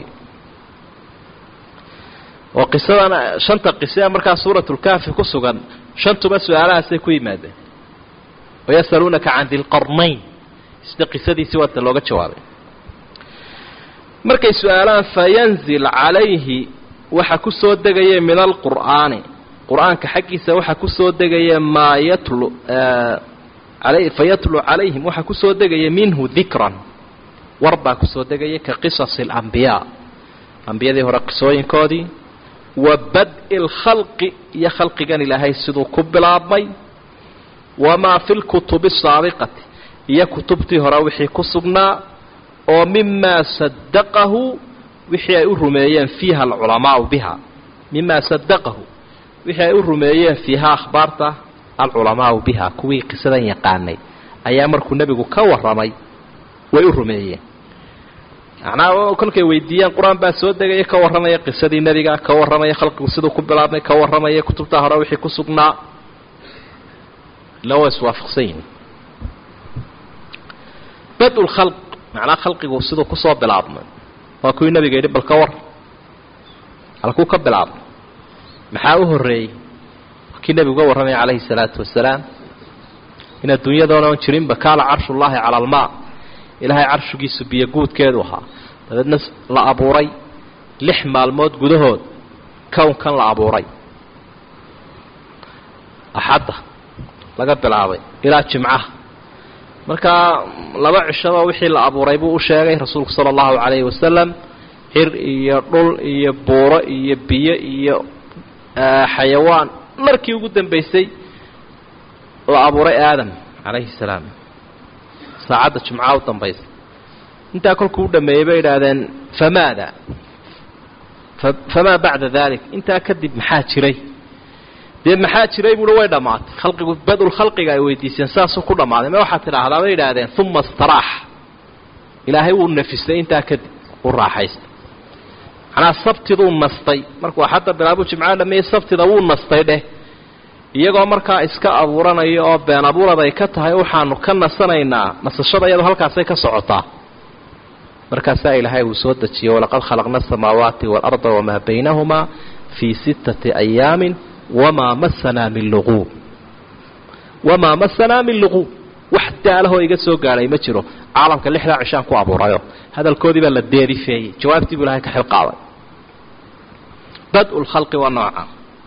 oo qisadan shanta qise markaa suuratulkaafi ku sugan shantuba su-aalahaasay ku yimaadeen wayasaluunaka can dilqarnayn sida qisadiisii waata looga jawaabay markay su-aalaan fayanzil calayhi waxa ku soo degaya min alqur'aani qur-aanka xaggiisa waxa ku soo degaya maa yatlu fayatlu calayhim waxa ku soo degaya minhu dikran war baa ku soo degaya ka qisasi alambiyaa ambiyadii hore qisooyinkoodii wa bad-i lkhalqi iyo khalqigan ilaahay siduu ku bilaabmay wamaa fi lkutubi asaabiqati iyo kutubtii hore wixii ku sugnaa oo mimaa sadaqahu wixii ay u rumeeyeen fiiha alculamaau biha mimaa sadaqahu wixii ay u rumeeyeen fiiha akhbaarta alculamaau biha kuwii qisadan yaqaanay ayaa markuu nebigu ka warramay way u rumeeyeen macnaha kolkay weydiiyeen qur-aan baa soo degaya ka warramaya qisadii nebiga ka warramaya khalqigu siduu ku bilaabmay ka warramaya kutubta hore wixii ku sugnaa ila waa iswaafaqsan yihin bad lkhalq macnaha khalqigu siduu kusoo bilaabmay waa kuwii nabiga yidhi bal ka war halkuu ka bilaabmay maxaa u horreeyey waa kii nebigu uga warramaya calayhi salaatu wasalaam in adduunyadoona on jirinba kaala carshullaahi cala almaa ilaahay carshigiisu biyo guudkeedu ahaa dabeedna la abuuray lix maalmood gudahood kownkan la abuuray axadda laga bilaabay ilaa jimcaha markaa laba cishaba wixii la abuuray buu u sheegay rasuulku sala allahu calayhi wasalam xir iyo dhul iyo buuro iyo biyo iyo xayawaan markii ugu dambaysay la abuuray aadam calayhi salaam saacadda jimcaha u dambaysa intaa kolkuu u dhameeyey bay idhaahdeen famaada famaa bacda dalik intaa kadib maxaa jiray dee maxaa jiray buui way dhammaatay khalqigu badul khalqiga ay weydiiseen saasuu ku dhammaaday ma waxaad tidhaahdaa bay idhaahdeen uma istaraax ilaahay wuu nafisay intaa kadib u raaxaystay macnaa sabtiduu nastay markuu axadda bilaabuu jimcaha dhameeyey sabtida wuu nastay dheh iyagoo markaa iska abuuranaya oo been abuurad ay ka tahay waxaanu ka nasanaynaa nasashada iyadoo halkaasay ka socotaa markaasaa ilaahay uu soo dejiyey walaqad khalaqna asamaawaati waalarda wamaa baynahumaa fii sittati ayaamin wamaa masanaa min luquub wamaa masanaa min luquub wax daalahoo iga soo gaadhay ma jiro caalamka lixdaa cishaan ku abuurayo hadalkoodii baa la deerifeeyey jawaabtii buu ilahay ka xil qaaday bad-u lkhalqi waa nooca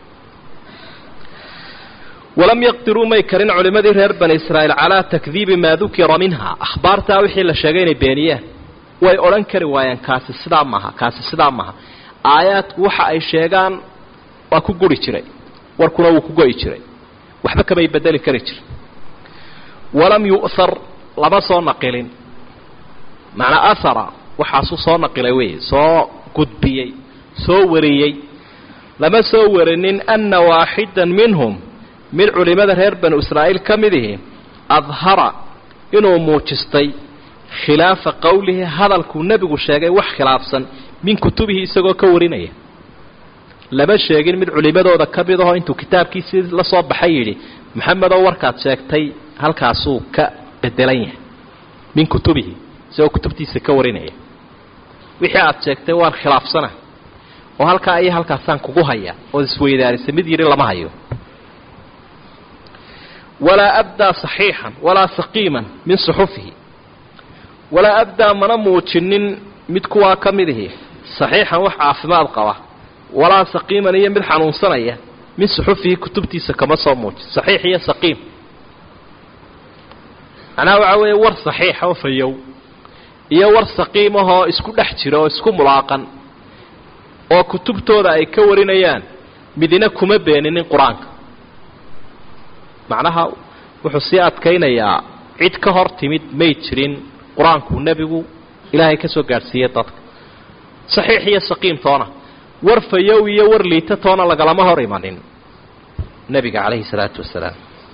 walam yaqdiruu may karin culimmadii reer bani israa'iil calaa takdiibi maa dukira minha akhbaartaa wixii la sheegay inay beeniyeen way odhan kari waayeen kaasi sidaa maaha kaasi sidaa maaha aayaadku waxa ay sheegaan waa ku guri jiray warkuna wuu ku go'i jiray waxba kamay bedeli kari jirin walam yu'har lama soo naqilin macnaa ahara waxaasuu soo naqilay wey soo gudbiyey soo wariyey lama soo warinin anna waaxidan minhum mid culimmada reer banu israa'iil ka mid ihi adhara inuu muujistay khilaafa qowlihi hadalkuu nebigu sheegay wax khilaafsan min kutubihi isagoo ka warinaya lama sheegin mid culimmadooda ka mid ahoo intuu kitaabkiisii la soo baxay yidhi maxamedoo warkaad sheegtay halkaasuu ka bedelan yahay min kutubihi isagoo kutubtiisa ka warinaya wixii aad sheegtay waan khilaafsana oo halkaa iyo halkaasaan kugu haya ood isweydaarisay mid yidhi lama hayo walaa abdaa saxiixan walaa saqiiman min suxufihi walaa abdaa mana muujinin mid kuwaa ka mid ihi saxiixan wax caafimaad qaba walaa saqiiman iyo mid xanuunsanaya min suxufihi kutubtiisa kama soo muujin saxiix iyo saqiim macnaha waxaa weeye war saxiixa oo fayow iyo war saqiimahoo isku dhex jira oo isku mulaaqan oo kutubtooda ay ka warinayaan midina kuma beeninin qur-aanka macnaha wuxuu sii adkaynayaa cid ka hor timid may jirin qur-aankuu nebigu ilaahay ka soo gaadhsiiyey dadka saxiix iyo saqiim toona war fayow iyo war liita toona lagalama hor imanin nebiga calayhi salaatu wasalaam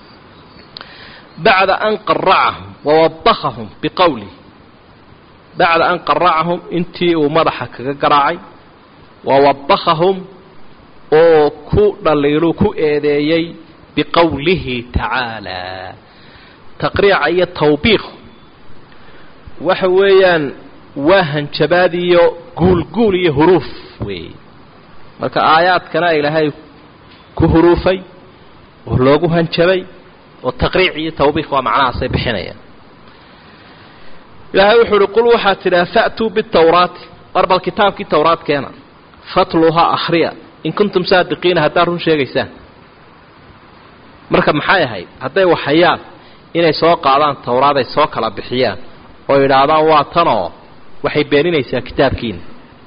bacda an qaracahum wawadahahum biqowlih bacda an qaracahum intii uu madaxa kaga garaacay wawadahahum oo ku dhaliilu ku eedeeyey biqowlihi tacaalaa taqriica iyo tawbiiq waxa weeyaan waa hanjabaad iyo guulguul iyo huruuf weeye marka aayaadkana ilaahay ku huruufay oo loogu hanjabay oo taqriic iyo tawbiiq waa macnahaasay bixinayaan ilaahay wuxuu uhi qul waxaad tidhaha fa'tuu bitawraati war bal kitaabkii tawraad keena fatluhaa akhriya in kuntum saadiqiina haddaad run sheegaysaan marka maxay ahayd hadday waxayaan inay soo qaadaan tawraad ay soo kala bixiyaan oo yidhaahdaan waa tanoo waxay beeninaysaa kitaabkiina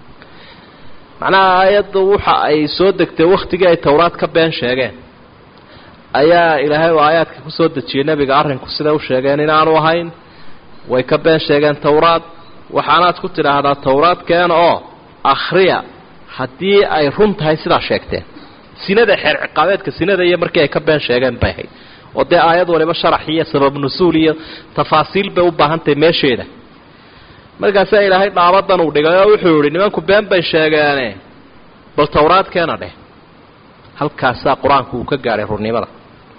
macnaha aayaddu waxa ay soo degtay wakhtigii ay tawraad ka been sheegeen ayaa ilaahay oo aayaadka ku soo dejiyey nebiga arrinku siday u sheegeen inaanu ahayn way ka been sheegeen tawraad waxaanaad ku tidhaahdaa tawraad keena oo akhriya haddii ay run tahay sidaa sheegteen sinada xeer ciqaabeedka sinada iyo markii ay ka been sheegeen bay ahayd oo dee aayad waliba sharax iyo sabab nusuul iyo tafaasiil bay u baahantahay meesheeda markaasaa ilaahay dhaabadan uu dhigay oo wuxuu yihi nimanku been bay sheegeene bal tawraad keena dheh halkaasaa qur-aanku uu ka gaadhay runnimada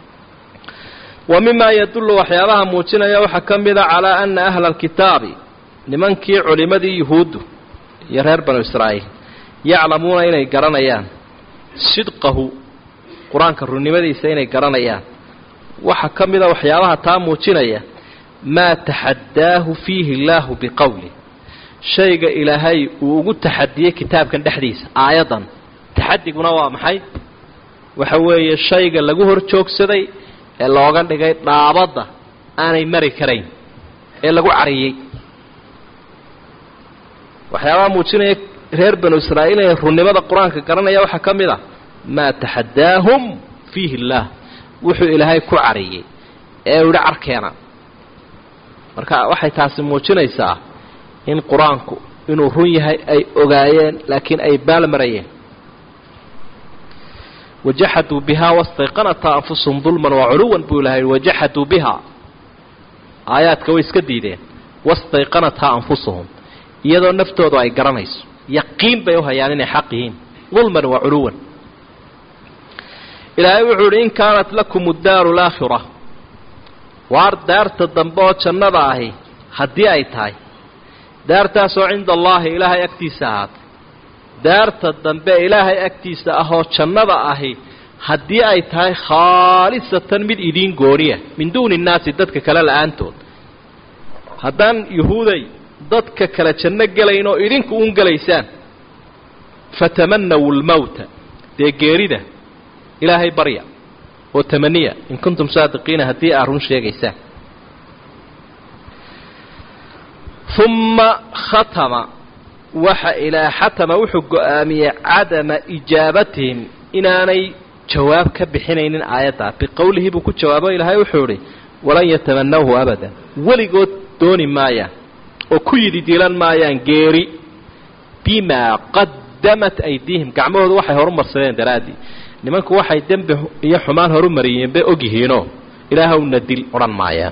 wa mimaa yadullu waxyaabaha muujinaya waxaa ka mida calaa ana ahla alkitaabi nimankii culimmadii yuhuuddu iyo reer banu israa'iil yaclamuuna inay garanayaan sidqahu qur-aanka runnimadiisa inay garanayaan waxaa ka mida waxyaabaha taa muujinaya maa taxaddaahu fiihi illaahu biqowlih shayga ilaahay uu ugu taxadiyey kitaabkan dhexdiisa aayaddan taxadiguna waa maxay waxa weeye shayga lagu hor joogsaday ee looga dhigay dhaabadda aanay mari karayn ee lagu cariyey waxyaabaha muujinaya reer banu israa'iil inay runnimada qur-aanka garanaya waxaa ka mid a maa taxaddaahum fiihi illaah wuxuu ilaahay ku cariyey ee u yihi carkeena marka waxay taasi muujinaysaa in qur-aanku inuu run yahay ay ogaayeen laakiin ay baalmarayeen wajaxaduu bihaa wastayqanataa anfusuhum dulman waculuwan buu ilahay wajaxaduu bihaa aayaadka way iska diideen wastayqanataa anfusuhum iyadoo naftoodu ay garanayso yaqiin bay u hayaan inay xaq yihiin dulman wa culuwan ilaahay wuxuu idhi in kaanat lakum addaaru alaakhira waar daarta dambe oo jannada ahi haddii ay tahay daartaasoo cinda allaahi ilaahay agtiisa ahaatay daarta dambe ilaahay agtiisa ahoo jannada ahi haddii ay tahay khaalisatan mid idiin gooniya min duuni innaasi dadka kale la-aantood haddaan yuhuuday dadka kale janno gelayn oo idinku un gelaysaan fatamanawu lmowta dee geerida ilaahay barya oo tamaniya in kuntum saadiqiina haddii aad run sheegaysaan uma khatama waxa ilaa xatama wuxuu go-aamiyey cadama ijaabatihim inaanay jawaab ka bixinaynin aayaddaa biqowlihi buu ku jawaabo ilaahay wuxuu idhi walan yatamanawhu abadan weligood dooni maayaan oo ku yidi dilan maayaan geeri bimaa qad qadamat aydiihim gacmahoodu waxay horumarsadeen daraaddii nimanku waxay dembi iyo xumaan horumariyeen bay ogyihiinoo ilaahowna dil odhan maayaan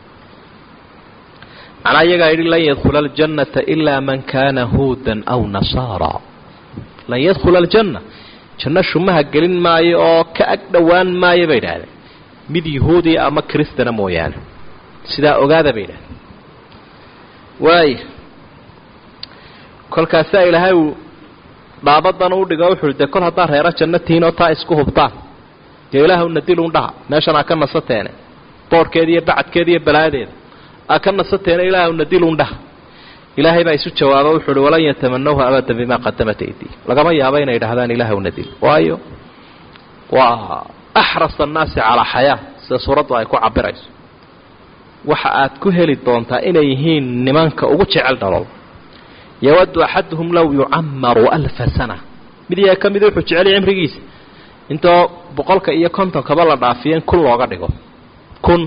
macnaa iyagaa yidhi lan yadkhula aljannata ilaa man kaana huudan aw nasaara lan yadkhula aljanna janno shumaha gelin maayo oo ka ag dhowaan maayo bay idhaahdeen mid yahuudiya ama kristana mooyaane sidaa ogaada bay idhahdeen waaya kolkaasaa ilaahay uu dhaabadan u dhigo wuxuu de kol haddaa reero janno tihiin oo taa isku hubtaan dee ilaahwna dil un dhaha meeshan aa ka nasateene boorhkeeda iyo bacadkeeda iyo balaadeeda aa ka nasateene ilaahwna dil un dhaha ilaahay baa isu jawaaba wuxuu uhi walan yatamanawha abadan bimaa qadamat aydi lagama yaabo inay idhahdaan ilaahwna dil waayo waa axras annaasi calaa xayaa sida suuraddu ay ku cabirayso waxa aad ku heli doontaa inay yihiin nimanka ugu jecel dhalol yawadu axaduhum low yucamaru alfa sana mid iyaa ka mida wuxuu jecelya cimrigiisa intoo boqolka iyo kontonkaba la dhaafiyo in kun looga dhigo kun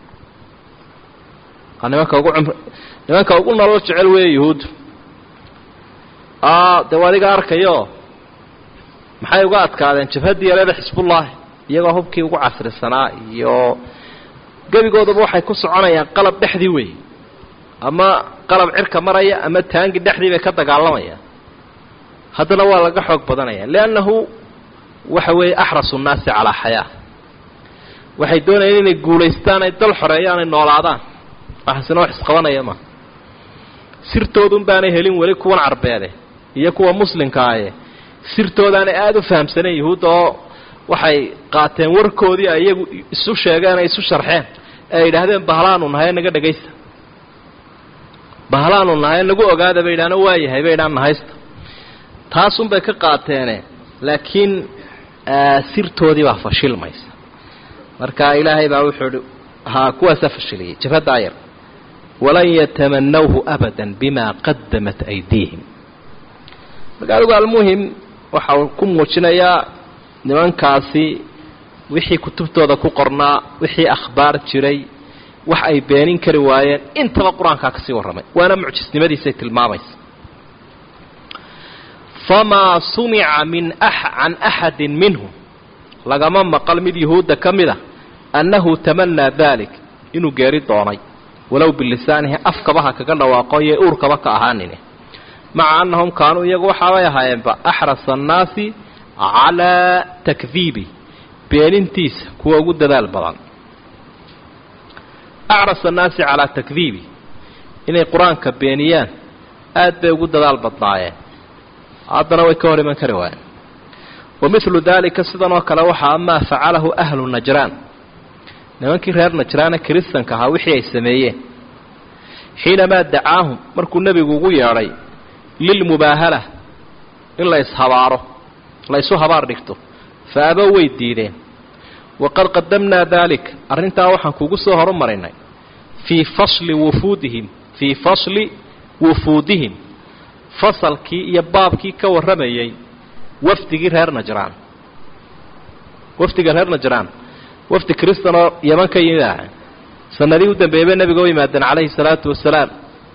nimanka ugu cumr nimanka ugu nolol jecel weeye yuhuuddu dee waa adiga arkayo maxay uga adkaadeen jabhaddii yareeda xisbullaahi iyagoo hubkii ugu casrisanaa iyo gebigoodaba waxay ku soconayaan qalab dhexdii wey ama qalab cirka maraya ama taangi dhexdii bay ka dagaalamayaan haddana waa laga xoog badanaya liannahu waxa weeye axrasu nnaasi calaa xayaa waxay doonayaan inay guulaystaan ay dal xoreeyaan ay noolaadaan waxaasina wax isqabanaya ma sirtoodun baanay helin weli kuwan carbeede iyo kuwa muslimkaaye sirtoodaanay aada u fahamsaneen yuhuudda oo waxay qaateen warkoodii ay iyagu isu sheegeen ay isu sharxeen ee ay yidhaahdeen bahlaanu nahay naga dhegaysta bahlaanu nahay nagu ogaada bay yidhahdeen waa yahay bay yidhahan nahaysta taasunbay ka qaateene laakiin sirtoodii baa fashilmaysa marka ilaahay baa wuxuu hi haa kuwaasaa fashiliyay jabhaddaa yar walan yatamanawhu abada bima qadamat aydiihim marka adigu almuhim waxa uu ku muujinayaa nimankaasi wixii kutubtooda ku qornaa wixii akhbaar jiray wax ay beenin kari waayeen intaba qur-aankaa ka sii warramay waana mucjisnimadiisay tilmaamaysa famaa sumica min can axadin minhum lagama maqal mid yuhuudda ka mid a annahu tamanaa dalik inuu geeri doonay walow bilisaanihi afkaba ha kaga dhawaaqo iyo uurkaba ka ahaanine maca annahum kaanuu iyagu waxaabay ahaayeenba axrasa annaasi calaa takdiibi beenintiisa kuwa ugu dadaal badan acras annaasi calaa takdiibi inay qur-aanka beeniyaan aad bay ugu dadaal badnaayeen haddana way ka hor iman kari waayeen wa midlu daalika sidan oo kale waxaa amaa facalahu ahlu najraan nimankii reer najraane kiristanka ahaa wixii ay sameeyeen xiinamaa dacaahum markuu nebigu ugu yeedhay lilmubaahala in la ishabaaro la isu habaar dhigto fa abow way diideen waqad qadamnaa daalik arrintaa waxaan kugu soo horumarinay fii fasli wufuudihim fii fasli wufuudihim fasalkii iyo baabkii ka warramayay wafdigii reer najraan wafdiga reer najraan wafdi kristan oo yaman ka yimid ah sanadii u dambeeyey bay nebiga u yimaadeen calayhi salaatu wasalaam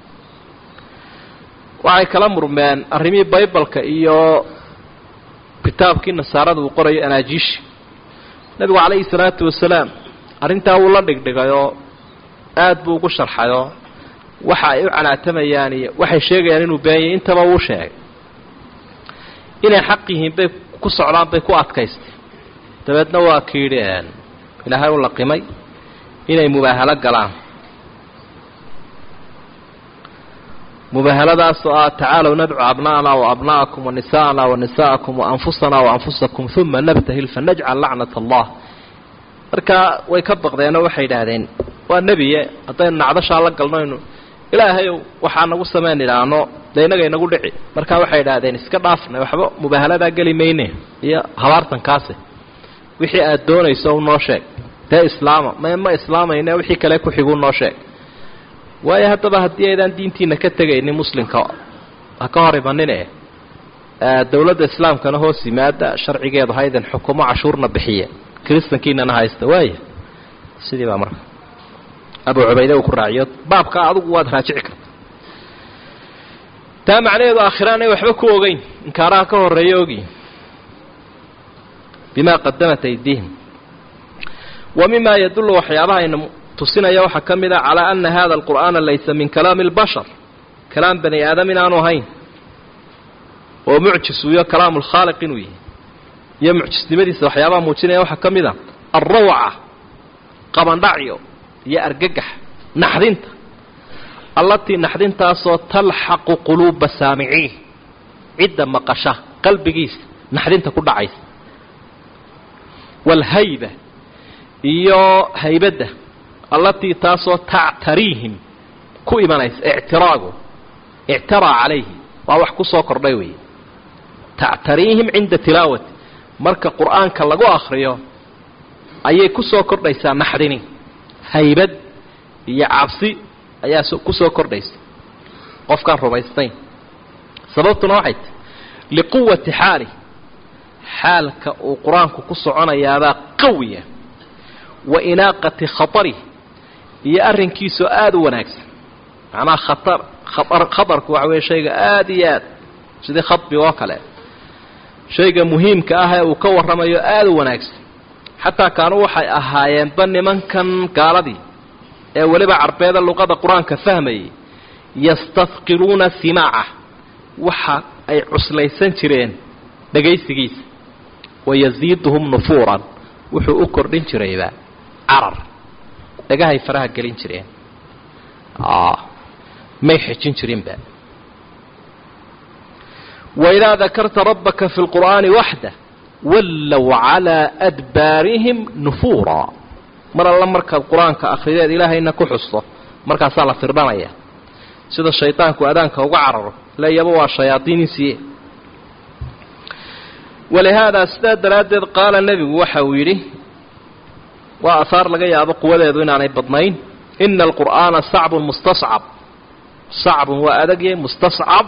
waxay kala murmeen arrimihii baybalka iyo kitaabkii nasaarada uu qorayo anaajiishi nebigu calayhi salaatu wasalaam arrintaa wuu la dhigdhigay oo aad buu ugu sharxayoo waxa ay u canaatamayaan iyo waxay sheegayaan inuu beeyay intaba wuu sheegay inay xaq yihiin bay ku socdaan bay ku adkaystay dabeedna waa kiidhi ilaahay u laqimay inay mubaahalo galaan mubaahaladaas oo ah tacaalow nadcu abna'ana wa abna'akum wa nisa'ana wa nisa'akum wa anfusana wa anfusakum uma nabtahil fanajcal lacnat allah marka way ka baqdeenoo waxay idhaahdeen waa nebiye haddaynu nacdashaa la galnoynu ilaahayow waxaa nagu samayn idhaahno dee innaga inagu dhici markaa waxay idhaahdeen iska dhaafnay waxba mubaahaladaa geli mayne iyo habaartankaase wixii aad doonayso u noo sheeg dee islaama ma ma islaamayne wixii kale ku xiguu noo sheeg waayo haddaba haddii aydaan diintiina ka tegaynin muslimka ha ka hor imanine dowladda islaamkana hoos yimaada sharcigeedu haydan xukumo cashuurna bixiye kiristankiinana haysta waaya sidii baa marka abu cubayde uu ku raaciyo baabka adigu waad raajici karta taa macnaheedu aakhira anay waxba ku ogeyn inkaaraha ka horreeya ogiin bimaa qadamat aydiihim wa mima yadullu waxyaabaha ayna tusinaya waxaa ka mid a calaa ana hada alqur'aana laysa min kalaami اlbashar kalaam bani aadam inaanu ahayn oo mucjis uyo kalaamu lkhaaliq inuu yahay iyo mucjisnimadiisa waxyaabaha muujinaya waxaa ka mid a alrawca qabandhacyo iyo argagax naxdinta allatii naxdintaasoo talxaqu quluuba saamiciin cidda maqasha qalbigiisa naxdinta ku dhacaysa waalhayba iyo haybadda allatii taasoo tactariihim ku imanaysa ictiraagu ictaraa calayhi waa wax ku soo kordhay weeye tactariihim cinda tilaawati marka qur'aanka lagu akhriyo ayay ku soo kordhaysaa naxdini haybad iyo cabsi ayaa ku soo kordhaysa qofkaan rumaysnayn sababtuna waxay tahy liquwati xaalih xaalka uu qur-aanku ku soconayaabaa qawiya wa inaaqati khatarih iyo arrinkiisoo aada u wanaagsan macnaha khatar khatar khatarku waxa weeye shayga aada iyo aad sidii khadbiga oo kale shayga muhiimka ah ee uu ka warramayo aada u wanaagsan xataa kaanuu waxay ahaayeenba nimankan gaaladii ee weliba carbeeda luqada qur-aanka fahmayay yastafqiluuna simaaca waxa ay cuslaysan jireen dhagaysigiisa wayasiiduhum nufuuran wuxuu u kordhin jirayba carar dhagahay faraha gelin jireen may xejin jirinba waidaa dakarta rabbaka fi lqur'aani waxda wallow calaa adbaarihim nufuura mar alla markaad qur-aanka akhrideed ilaahayna ku xusto markaasaa la firdhanaya sida shaydaanku adaanka uga cararo leeyaba waa shayaadiinisiiye walihaadaa sidaa daraaddeed qaala nebigu waxa uu yidhi waa ahaar laga yaabo quwadeedu inaanay badnayn ina alqur'aana sacbun mustascab sacbun waa adagye mustascab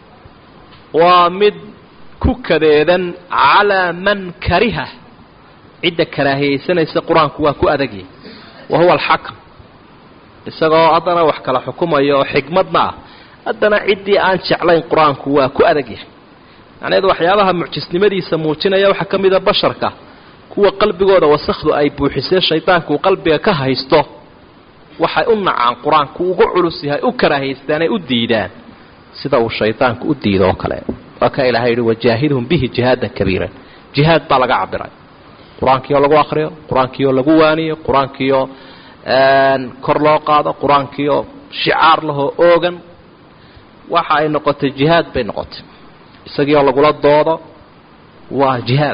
waa mid ku kadeedan calaa man kariha cidda karaahiyaysanaysa qur-aanku waa ku adagyahy wa huwa alxakam isagoo haddana wax kala xukumayo oo xikmadna ah haddana ciddii aan jeclayn qur-aanku waa ku adagyahay macnaheedu waxyaabaha mucjisnimadiisa muujinaya waxaa ka mida basharka kuwa qalbigooda wasakhdu ay buuxisee shaydaanku qalbiga ka haysto waxay u nacaan qur-aanku ugu culus yahay u karaahaystaanay u diidaan sida uu shaydaanku u diido oo kale waa ka ilahay yihi wajaahidhum bihi jihaadan kabiiran jihaad baa laga cabiray qur-aankii oo lagu akriyo qur-aankii oo lagu waaniyo qur-aankii oo kor loo qaado qur-aankii oo shicaar lahoo oogan waxa ay noqotay jihaad bay noqotay isagii oo lagula doodo waa jihaad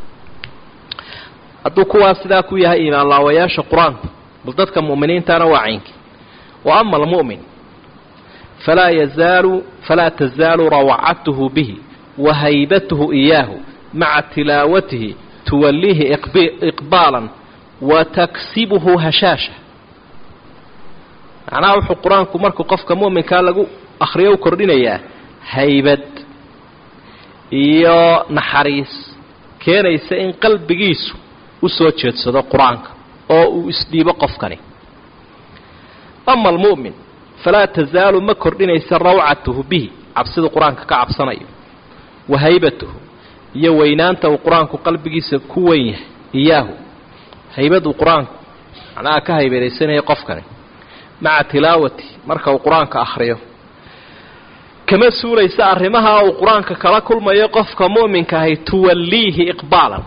hadduu kuwaas sidaa ku yahay iimaan laawayaasha qur-aanku bal dadka mu'miniintana waa caynki wa ama almu'min falaa yazaalu falaa tazaalu rawcatuhu bihi wa haybatuhu iyaahu maca tilaawatihi tuwalliihi iqbaalan wa taksibuhu hashaasha macnaha wuxuu qur-aanku markuu qofka mu'minkaa lagu akhriyo u kordhinayaa haybad iyo naxariis keenaysa in qalbigiisu u soo jeedsado qur-aanka oo uu isdhiibo qofkani ama almu'min falaa tasaalu ma kordhinaysa rawcatuhu bihi cabsidu qur-aanka ka cabsanayo wa haybatuhu iyo weynaanta uu qur-aanku qalbigiisa ku weyn yahay iyaahu haybaduu qur-aanku macnaha ka haybadaysanaya qofkani maca tilaawati marka uu qur-aanka akhriyo kama suulaysa arrimaha uu qur-aanka kala kulmayo qofka mu'minka ahay tuwalliihi iqbaalan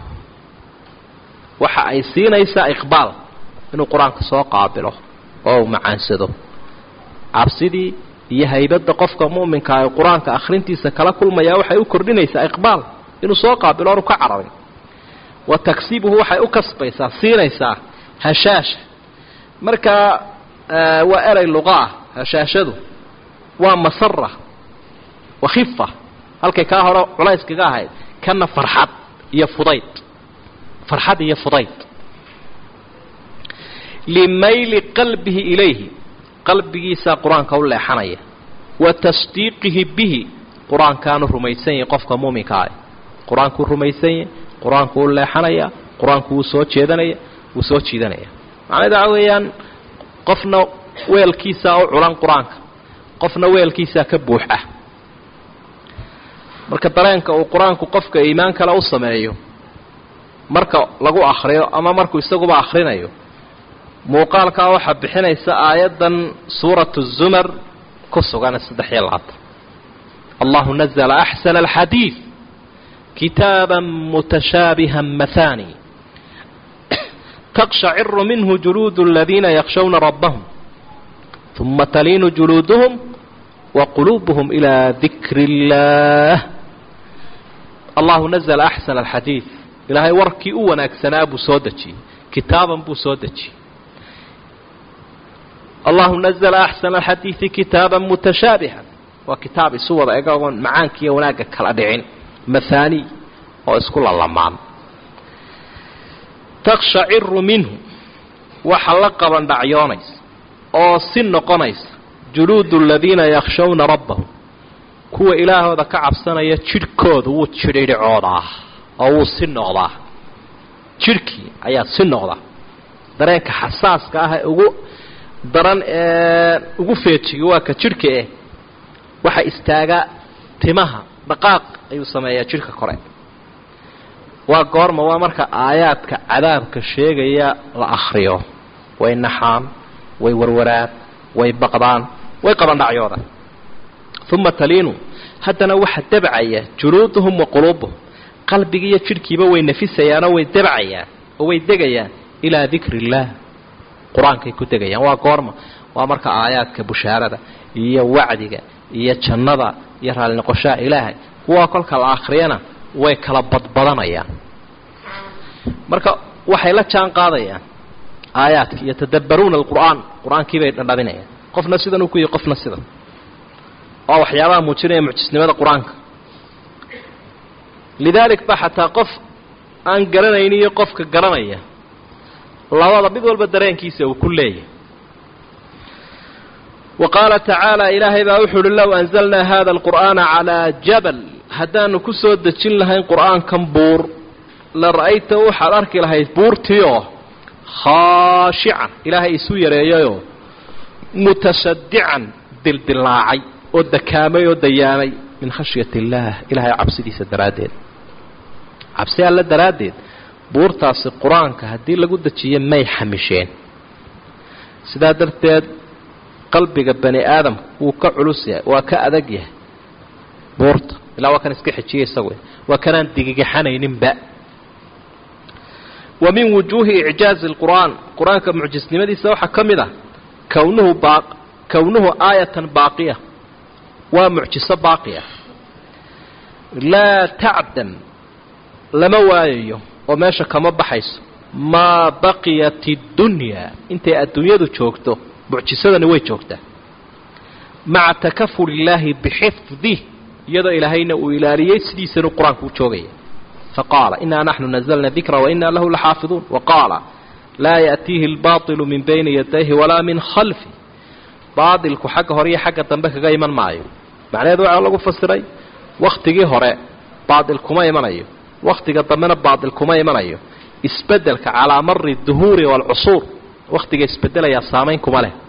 waxa ay siinaysaa iqbaal inuu qur-aanka soo qaabilo oo uu macaansado cabsidii iyo haybadda qofka mu'minka ah qur-aanka akhrintiisa kala kulmayaa waxay u kordhinaysaa iqbaal inuu soo qaabilo oonu ka cararin wa taksibuhu waxay u kasbaysaa siinaysaa hashaasha markaa waa erey luqa ah hashaashadu waa masara wa khifa halkay kaa hore culayskaga ahayd kana farxad iyo fudayd farxad iyo fudayd limayli qalbihi ilayhi qalbigiisaa qur-aanka u leexanaya wa tasdiiqihi bihi qur-aankaanu rumaysan yahay qofka muuminka ah qur-aankuu rumaysan yahay qur-aanku u leexanaya qur-aanku wuu soo jeedanaya wuu soo jiidanaya macnaheed waxa weeyaan qofna weelkiisaa u culan qur-aanka qofna weelkiisaa ka buux ah marka dareenka uu qur-aanku qofka iimaan kale u sameeyo marka lagu akhriyo ama markuu isaguba akhrinayo muuqaalkaa waxaa bixinaysa aayaddan suuratu zumar ku sugan saddex iyo labaatan allahu nazla axsana alxadiid kitaaba mutashaabiha mathani taqshaciru minhu juluudu aladiina yakshawna rabbahum uma taliinu juluuduhum wa quluubuhum ilaa dikri اllah allahu nazla axsana alxadiid ilaahay warkii u wanaagsanaa buu soo dejiyey kitaaban buu soo dejiyey allahu nazla axsana alxadiidi kitaaba mutashaabiha waa kitaab isu wada ega oon macaankiiyo wanaagga kala dhicin mahaani oo isku lalamaan takshaciru minhu waxa la qaban dhacyoonaysa oo si noqonaysa juluudu aladiina yakshawna rabbahum kuwa ilaahooda ka cabsanaya jidhkooda wuu jidhidhicoodaa oo wuu si noqdaa jidhkii ayaa si noqda dareenka xasaaska ah ee ugu daran ee ugu feejiga waa ka jidhka eh waxa istaaga timaha dhaqaaq ayuu sameeyaa jidhka kore waa goorma waa marka aayaadka cadaabka sheegaya la akhriyo way naxaan way warwaraan way baqdaan way qabandhacyooda uma taliinu haddana waxa debcaya juluuduhum wa quluubuhum qalbigiiyo jidhkiiba way nafisayaanoo way debcayaan oo way degayaan ilaa dikri illaah qur-aankay ku degayaan waa goorma waa marka aayaadka bushaarada iyo wacdiga iyo jannada iyo raalli noqoshaha ilaahay kuwaa kolka la akhriyana way kala badbadanayaan marka waxay la jaan qaadayaan aayaadka yatadabbaruuna alqur'aan qur-aankii bay dhadhabinayaan qofna sidan uu ku yihi qofna sidan oo waxyaabaha muujinaya mucjisnimada qur-aanka lidaalik ba xataa qof aan garanayni iyo qofka garanaya labada mid walba dareenkiisa uu ku leeyahay wa qaala tacaala ilaahay baa wuxu uhi low anzalnaa hada alqur'aana calaa jabal haddaanu ku soo dejin lahayn qur'aankan buur la ra'ayta waxaad arki lahayd buurtiioo khaashican ilaahay isu yareeyayoo mutashadican dildilaacay oo dakaamay oo dayaamay min khashyati illaah ilaahay cabsidiisa daraaddeed cabsi alle daraaddeed buurtaasi qur-aanka haddii lagu dejiyo may xamisheen sidaa darteed qalbiga bani aadamka wuu ka culus yahay waa ka adag yahay buurta ilaa waa kan iska xejiya isagu waa kanaan digigaxanayninba wa min wujuuhi icjaazi lqur'aan qur-aanka mucjisnimadiisa waxaa ka mid ah kownuhu baa kownuhu aayatan baaqiya waa mucjiso baaqiya laa tacdam lama waayayo oo meesha kama baxayso maa baqiyat اddunyaa intay adduunyadu joogto mucjisadani way joogtaa maca takaful illaahi bixifdih iyadoo ilaahayna uu ilaaliyey sidiisanu qur-aanku u joogaya faqaala inaa naxnu nazlna dikra wainaa lahu laxaafiduun waqaala laa yaأtiihi اlbaطilu min bayni yadayhi walaa min khalfi baailku xagga hore iyo xagga dambe kaga iman maayo macnaheedu waxaa lagu fasiray wakhtigii hore baail kuma imanayo wakhtiga dambena baail kuma imanayo isbedelka calaa mari duhuuri waalcusuur wakhtiga isbedelayaa saamayn kuma leh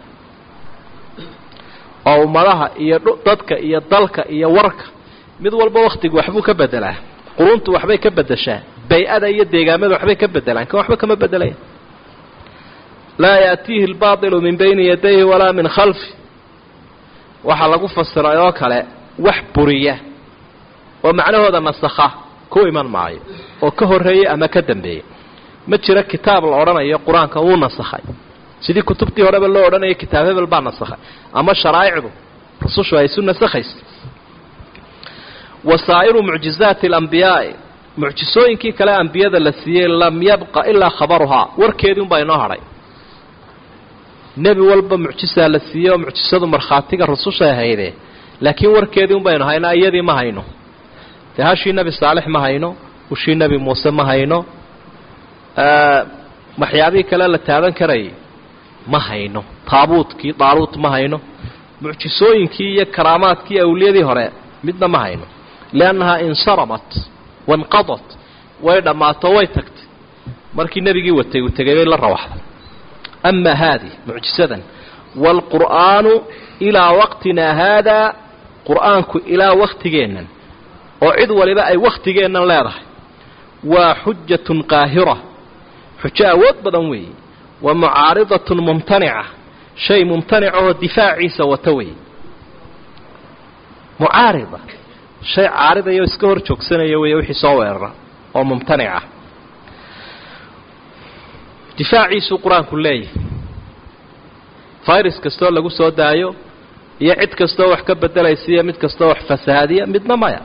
oo ummadaha iyo dadka iyo dalka iyo warka mid walba wakhtigu waxbuu ka bedelaa quruntu waxbay ka bedeshaa bay-ada iyo deegaamada waxbay ka bedelaan kan waxba kama bedelaya laa yaatiihi albaaطilu min bayni yadayhi walaa min khalfi waxaa lagu fasiray oo kale wax buriya oo macnahooda nasakha ku iman maayo oo ka horreeyey ama ka dambeeyey ma jiro kitaab la odhanayo qur-aanka wuu nasakhay sidii kutubtii horeba loo odhanayo kitaab hebel baa nasakhay ama sharaa'icdu rusushu ay isu nasakhaysa wasaa'iru mucjizaati alambiyaai mucjisooyinkii kale ambiyada la siiyey lam yabqa ilaa khabaruhaa warkeedii unbaa inoo hadhay nebi walba mucjisaa la siiyey oo mucjisadu markhaatiga rusushay hayde laakiin warkeedii un baynu haynaa iyadii ma hayno dee hashii nebi saalix ma hayno ushii nebi muuse ma hayno waxyaabihii kale la taaban karayay ma hayno taabuutkii daaluut ma hayno mucjisooyinkii iyo karaamaadkii awliyadii hore midna ma hayno liannahaa insaramat wanqadat way dhammaato way tagtay markii nebigii watay uu tegay bay la rawaxday ama haadi mucjisadan waalqur'aanu ilaa waqtinaa haadaa qur'aanku ilaa waktigeennan oo cid waliba ay wakhtigeennan leedahay waa xujatun qaahira xujo awood badan weeye wa mucaaridatun mumtanica shay mumtanica oo difaaciisa wata weeye mucaarida shay caaridaya oo iska hor joogsanaya weeye wixii soo weerara oo mumtanica difaaciisuu qur-aanku leeyahay virus kastoo lagu soo daayo iyo cid kastoo wax ka bedelaysa iyo mid kastoo wax fasahaadiya midna maya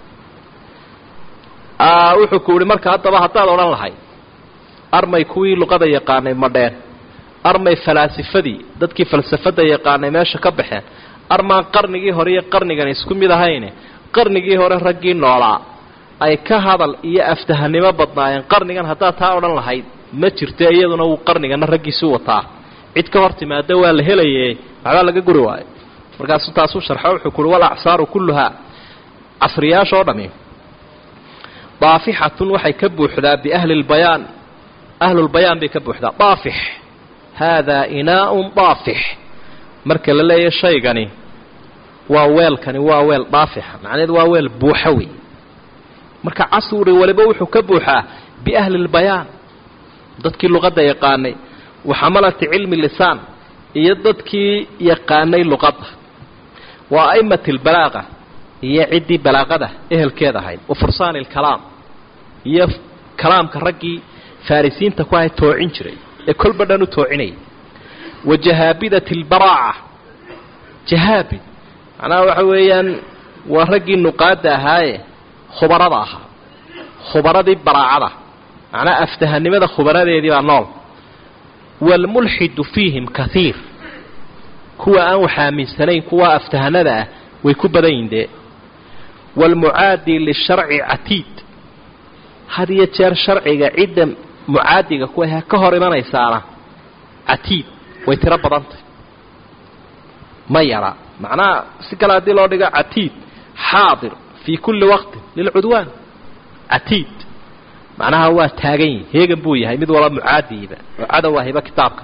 wuxuu ku yihi marka haddaba haddaad odhan lahay armay kuwii luqada yaqaanay madheen armay falaasifadii dadkii falsafada yaqaanay meesha ka baxeen armaan qarnigii hore iyo qarnigan isku mid ahayne qarnigii hore raggii noolaa ay ka hadal iyo aftahanimo badnaayeen qarnigan haddaad taa odhan lahayd ma jirto iyaduna wuu qarnigana raggiisu wataa cid ka hor timaada waa la helaye waxbaa laga guri waayo markaasuu taasuu sharxo wuxuu kuhi wal acsaaru kulluhaa casriyaasha oo dhami daafixatun waxay ka buuxdaa biahli lbayaan ahlulbayaan bay ka buuxdaa daafix haadaa inaaun daafix marka la leeyahy shaygani waa weelkani waa weel daafixa macnaheedu waa weel buuxa wey marka casri waliba wuxuu ka buuxaa biahli lbayaan dadkii luqadda yaqaanay wa xamalati cilmi lisaan iyo dadkii yaqaanay luqadda wa a'imati lbalaaqa iyo ciddii balaaqada ehelkeed ahayd wa fursaani lkalaam iyo kalaamka raggii farisiinta ku ahay toocin jiray ee kolba dhan u toocinayay wa jahaabidati lbaraaca jahaabid macnaha waxa weeyaan waa raggii nuqaadda ahaaye khubarada ahaa khubaradii baraacada macnaha aftahanimada khubaradeedii baa nool waalmulxidu fiihim kaiir kuwa aan wax aaminsanayn kuwa aftahanada ah way ku badan yihin dee waalmucaadi lisharci catiid had iyo jeer sharciga cidda mucaadiga ku ahee ka hor imanaysaana catiid way tiro badantay ma yara macnaha si kale haddii loo dhigo catiid xaadir fii kulli waqtin lilcudwaan catiid macnaha waa taagan yihi heegan buu yahay mid walba mucaadiiba oo cadow ahiba kitaabka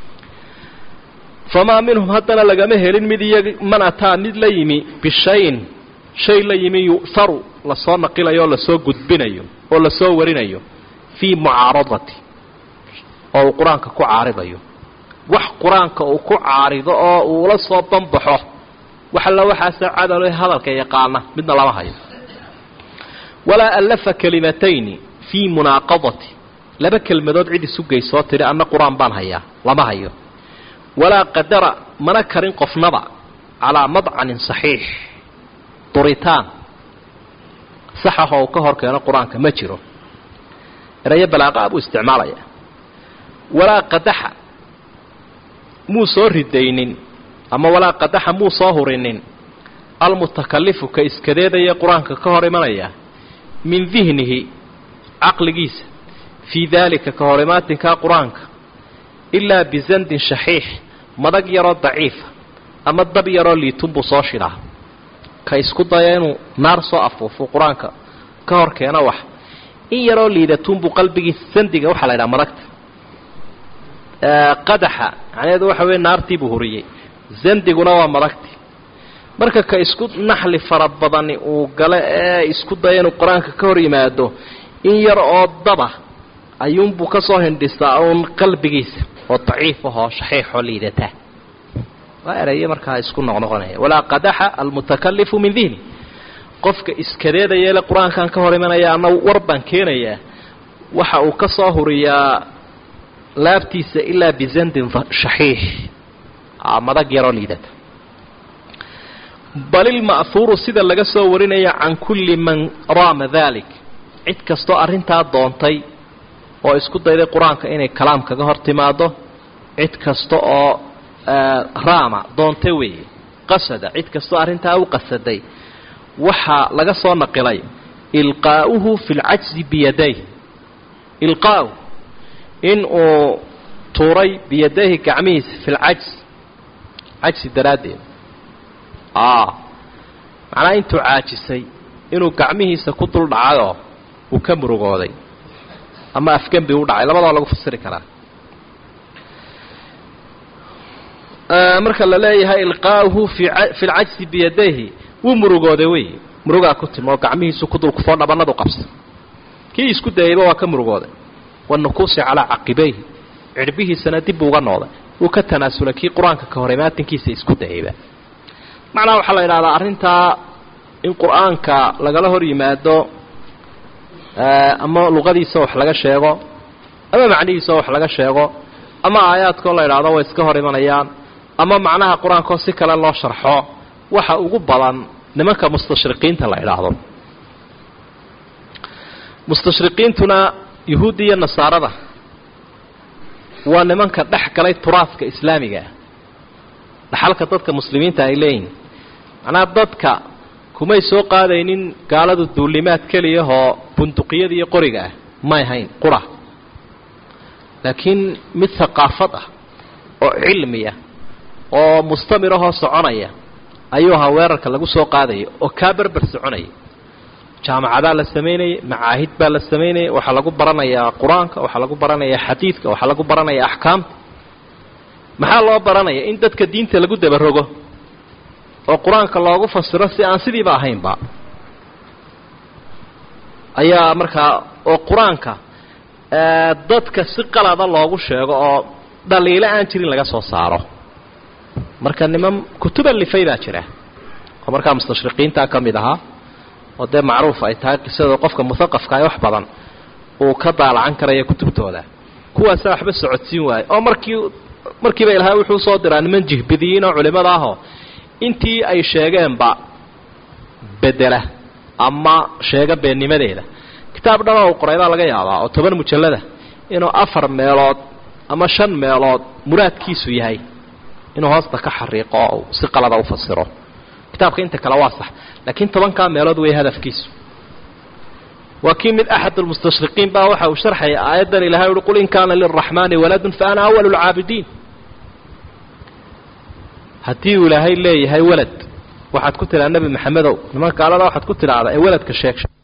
famaa minhum haddana lagama helin mid iyo man ataa mid la yimi bishayin shay la yimi yu'haru lasoo naqilayo oo lasoo gudbinayo oo lasoo warinayo fii mucaaradati oo uu qur-aanka ku caaridayo wax qur-aanka uu ku caarido oo uula soo banbaxo wax alla waxaasoo cadalo hadalka yaqaana midna lama hayo walaa allafa kalimatayni fii munaaqadati laba kelmadood cid isu geysoo tidhi anna qur-aan baan hayaa lama hayo walaa qadara mana karin qofnaba calaa madcanin saxiix duritaan saxaho uu ka hor keeno qur-aanka ma jiro erayo balaaqa buu isticmaalaya walaa qadaxa muu soo ridaynin ama walaa qadaxa muu soo hurinin almutakalifu ka iskadeedaya qur-aanka ka hor imanaya min dihnihi caqligiisa fii daalika ka hor imaatinkaa qur-aanka ilaa bizandin shaxiix madag yaroo daciifa ama dab yaroo liitun buu soo shidhaa ka isku daya inuu naar soo afuufo qur-aanka ka hor keeno wax in yaroo liidatuunbuu qalbigiisa sandiga waxaa la ydhaha madagta qadaxa macnaheedu waxa weeye naartiibuu huriyey zandiguna waa madagti marka ka isku naxli fara badani uu gale ee isku daya inuu qur-aanka ka hor yimaado in yar oo daba ayuunbuu ka soo hindhistaa uun qalbigiisa oo daciif ahoo shaxiixoo liidata waa erayo markaa isku noqnoqonaya walaa qadaxa almutakalifu min dihni qofka iskadeedayeele qur-aankan ka hor imanaya ana war baan keenayaa waxa uu ka soo huriyaa laabtiisa ilaa bizandin shaxiix madag yaroo liidata bal ilma'huuru sida laga soo warinaya can kulli man raama dalik cid kastoo arrintaa doontay oo isku dayday qur-aanka inay kalaam kaga hor timaado cid kasta oo raama doonta weeye qasada cid kastoo arrintaa u qasaday waxaa laga soo naqilay ilqaa'uhu fi lcajzi biyaday ilqaa'u in uu tuuray biyadayhi gacmihiisa fi lcajz cajsi daraaddeed macnaha intuu caajisay inuu gacmihiisa ku dul dhacayoo uu ka murugooday ama afgembi u dhacay labadaba lagu fasiri karaa marka la leeyahay ilqaa'uhu fi lcajsi biyadayhi wuu murugooday wey murugaa ku timi oo gacmihiisu ku dulkufoo dhabanadu qabsa kii isku dayayba waa ka murugooday wanukuusi calaa caqibayhi cirbihiisana dib buu uga nooday wuu ka tanaasulay kii qur-aanka ka hor imaatinkiisa isku dayayba macnaha waxaa la idhahdaa arrintaa in qur-aanka lagala hor yimaado ama luqadiisa wax laga sheego ama macnihiisa wax laga sheego ama aayaadkoo la idhaahdo way iska hor imanayaan ama macnaha qur-aankoo si kale loo sharxo waxa ugu badan nimanka mustashriqiinta la idhaahdo mustashriqiintuna yuhuudda iyo nasaarada waa nimanka dhex galay turaadka islaamiga ah dhaxalka dadka muslimiinta ay leeyihin macnaha dadka kumay soo qaadaynin gaaladu duulimaad keliyahoo bunduqiyada iyo qoriga ah may ahayn qura laakiin mid haqaafad ah oo cilmiya oo mustamirahoo soconaya ayuu ahaa weerarka lagu soo qaadaya oo kaa berber soconaya jaamacadaa la samaynayay macaahid baa la samaynayay waxaa lagu baranayaa qur-aanka waxaa lagu baranayaa xadiidka waxaa lagu baranayaa axkaamta maxaa loo baranaya in dadka diinta lagu dabarogo oo qur-aanka loogu fasiro si aan sidiiba ahaynba ayaa markaa oo qur-aanka dadka si qalada loogu sheego oo dhaliilo aan jirin laga soo saaro marka niman kutuba lifay baa jira oo markaa mustashriqiintaa ka mid ahaa oo dee macruuf ay tahay qisada qofka muhaqafka ay wax badan uu ka daalacan karaya kutubtooda kuwaasa waxba socodsiin waaye oo markii markiiba ilahay wuxuu soo diraa niman jihbidiyiin oo culimmada ahoo intii ay sheegeenba bedela ama sheega beennimadeeda kitaab dhanoo uu qoray baa laga yaabaa oo toban mujallada inuu afar meelood ama shan meelood muraadkiisu yahay inuu hoosta ka xariiqo oo si qalada u fasiro kitaabka inta kale waa sax laakiin tobankaa meelood wey hadafkiisu waa kii mid axad almustashriqiin baa waxa uu sharxaya aayaddan ilahay uhi qul in kaana lilraxmaani waladun fa ana awalu lcaabidiin haddii uu ilaahay leeyahay walad waxaad ku tidhaha nebi maxamedow niman gaalada waxaad ku tidhaahdaa ee waladka sheeg